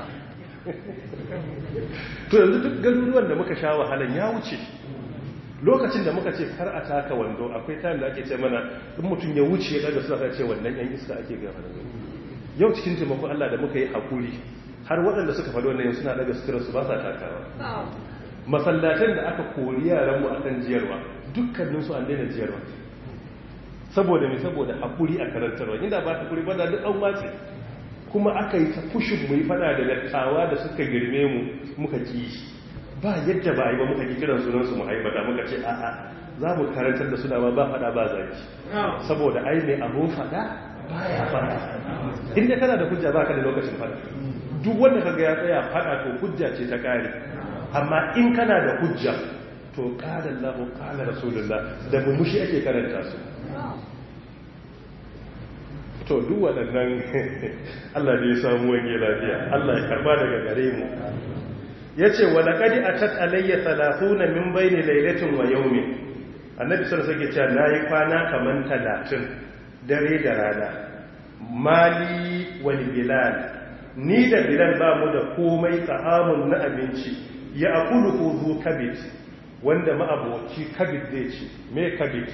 to yanzu duk garuruwan da muka sha wahalan ya wuce lokacin da muka ce kar a taka wando akwai time da ake ce mana in mutum ya wuce daga suka ce wannan yan iska ake gaba yau cikin taimakon Allah da muka yi hakuri har waɗanda suka faɗi wannan suna daga sutura su ba sa takawa masallatan da aka kori yaran mu akan jiyarwa dukkanin su an daina jiyarwa saboda me saboda hakuri a karantarwa inda ba hakuri ba da duk an wace kuma aka yi ta fushin mu yi fada da dattawa da suka girme mu muka ki ba yadda ba a yi ba muka ki kiran sunan su mu haibata muka ce a'a za mu karantar da suna ba ba fada ba zaki saboda ai mai abun fada baya fada inda kana da hujja baka da lokacin fada duk wanda kaga ya tsaya fada to hujja ce ta kare amma in kana da hujja to qala Allahu qala Rasulullah da mumushi ake karanta su to duk waɗannan Allah da ya samu wange lafiya Allah ya karba daga gare mu yace wa laqad atat alayya 30 min bayni laylatin wa yawmin annabi sallallahu alaihi wasallam ya nayi kwana kaman 30 dare da rana mali wal bilal ni da bilal ba mu da komai ta'amun na abinci ya akulu zu kabit wanda ma'aboci kabit zai ci me kabit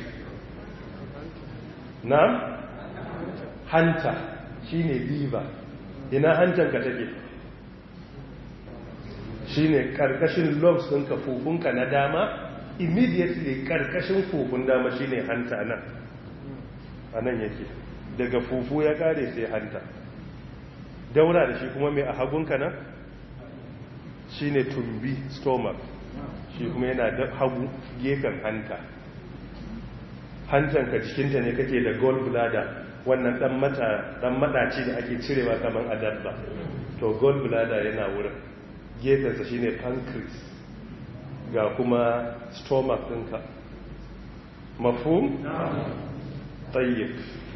na hanta shine liver ina hantanka take shine karkashin lungs ɗinka fufunka na dama immediately karkashin fufun dama shine hanta nan a nan yake daga fufu ya kare sai hanta daura da shi kuma mai a hagunka nan shine tumbi stomach shi kuma yana da hagu gefen hanta hantanka cikinta ne kake da gallbladder wannan dan mata dan madaci da ake cirewa kaman adabba to gallbladder yana wurin gefensa shine pancreas ga kuma stomach ɗinka mafhum tayyib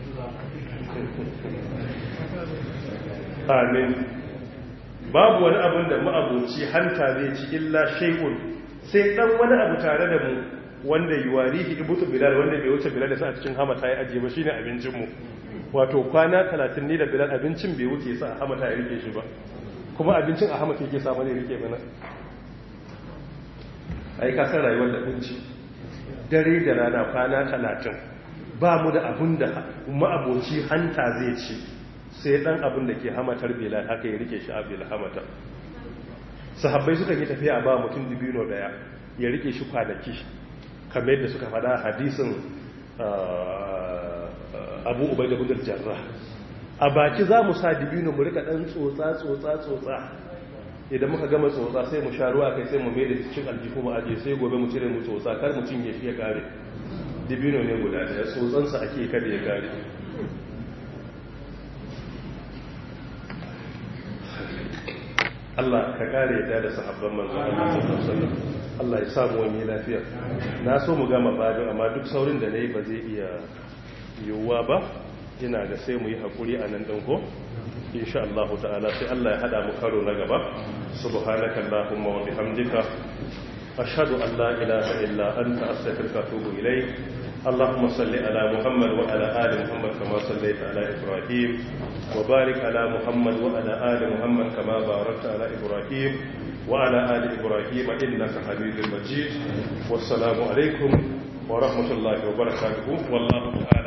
amin babu wani abin da ma'aboci hanta zai ci illa shay'un sai dan wani abu tare da mu wanda yuwarihi ibutu bilal wanda bai wuce bilal da sa a cikin hamata ya ajiye ba shine abincin mu wato kwana 30 ne da bilal abincin bai wuce sa a hamata ya rike shi ba kuma abincin a hamata yake samu ne rike mana ai ka san rayuwar da kunci dare da rana kwana 30 ba mu da abun da ma'aboci hanta zai ci sai dan abin da ke hamatar bilal haka ya rike shi a bil hamata sahabbai suka yi tafiya ba mutum dibino daya ya rike shi kwanaki kamar yadda suka fada hadisin abu ubai da gudun jarra a baki za mu sa dibino mu rika dan tsotsa tsotsa tsotsa idan muka gama tsotsa sai mu sha ruwa kai sai mu mai da cikin aljihu mu aje sai gobe mu cire mu tsotsa kar mu cinye shi ya kare dibino ne guda daya tsotsansa ake kada ya kare Allah ka kare ta da sahabban manzo Allah sallallahu alaihi Allah ya samu wani lafiya na so mu gama babin amma duk saurin da nayi ba zai iya yiwuwa ba ina ga sai mu yi hakuri a nan ko insha Allah ta'ala sai Allah ya hada mu karo na gaba subhanaka allahumma wa bihamdika ashhadu an la ilaha illa anta astaghfiruka wa atubu ilayk اللهم صل على محمد وعلى آل محمد كما صليت على إبراهيم وبارك على محمد وعلى آل محمد كما باركت على إبراهيم وعلى آل إبراهيم إنك حميد مجيد والسلام عليكم ورحمة الله وبركاته والله تعالى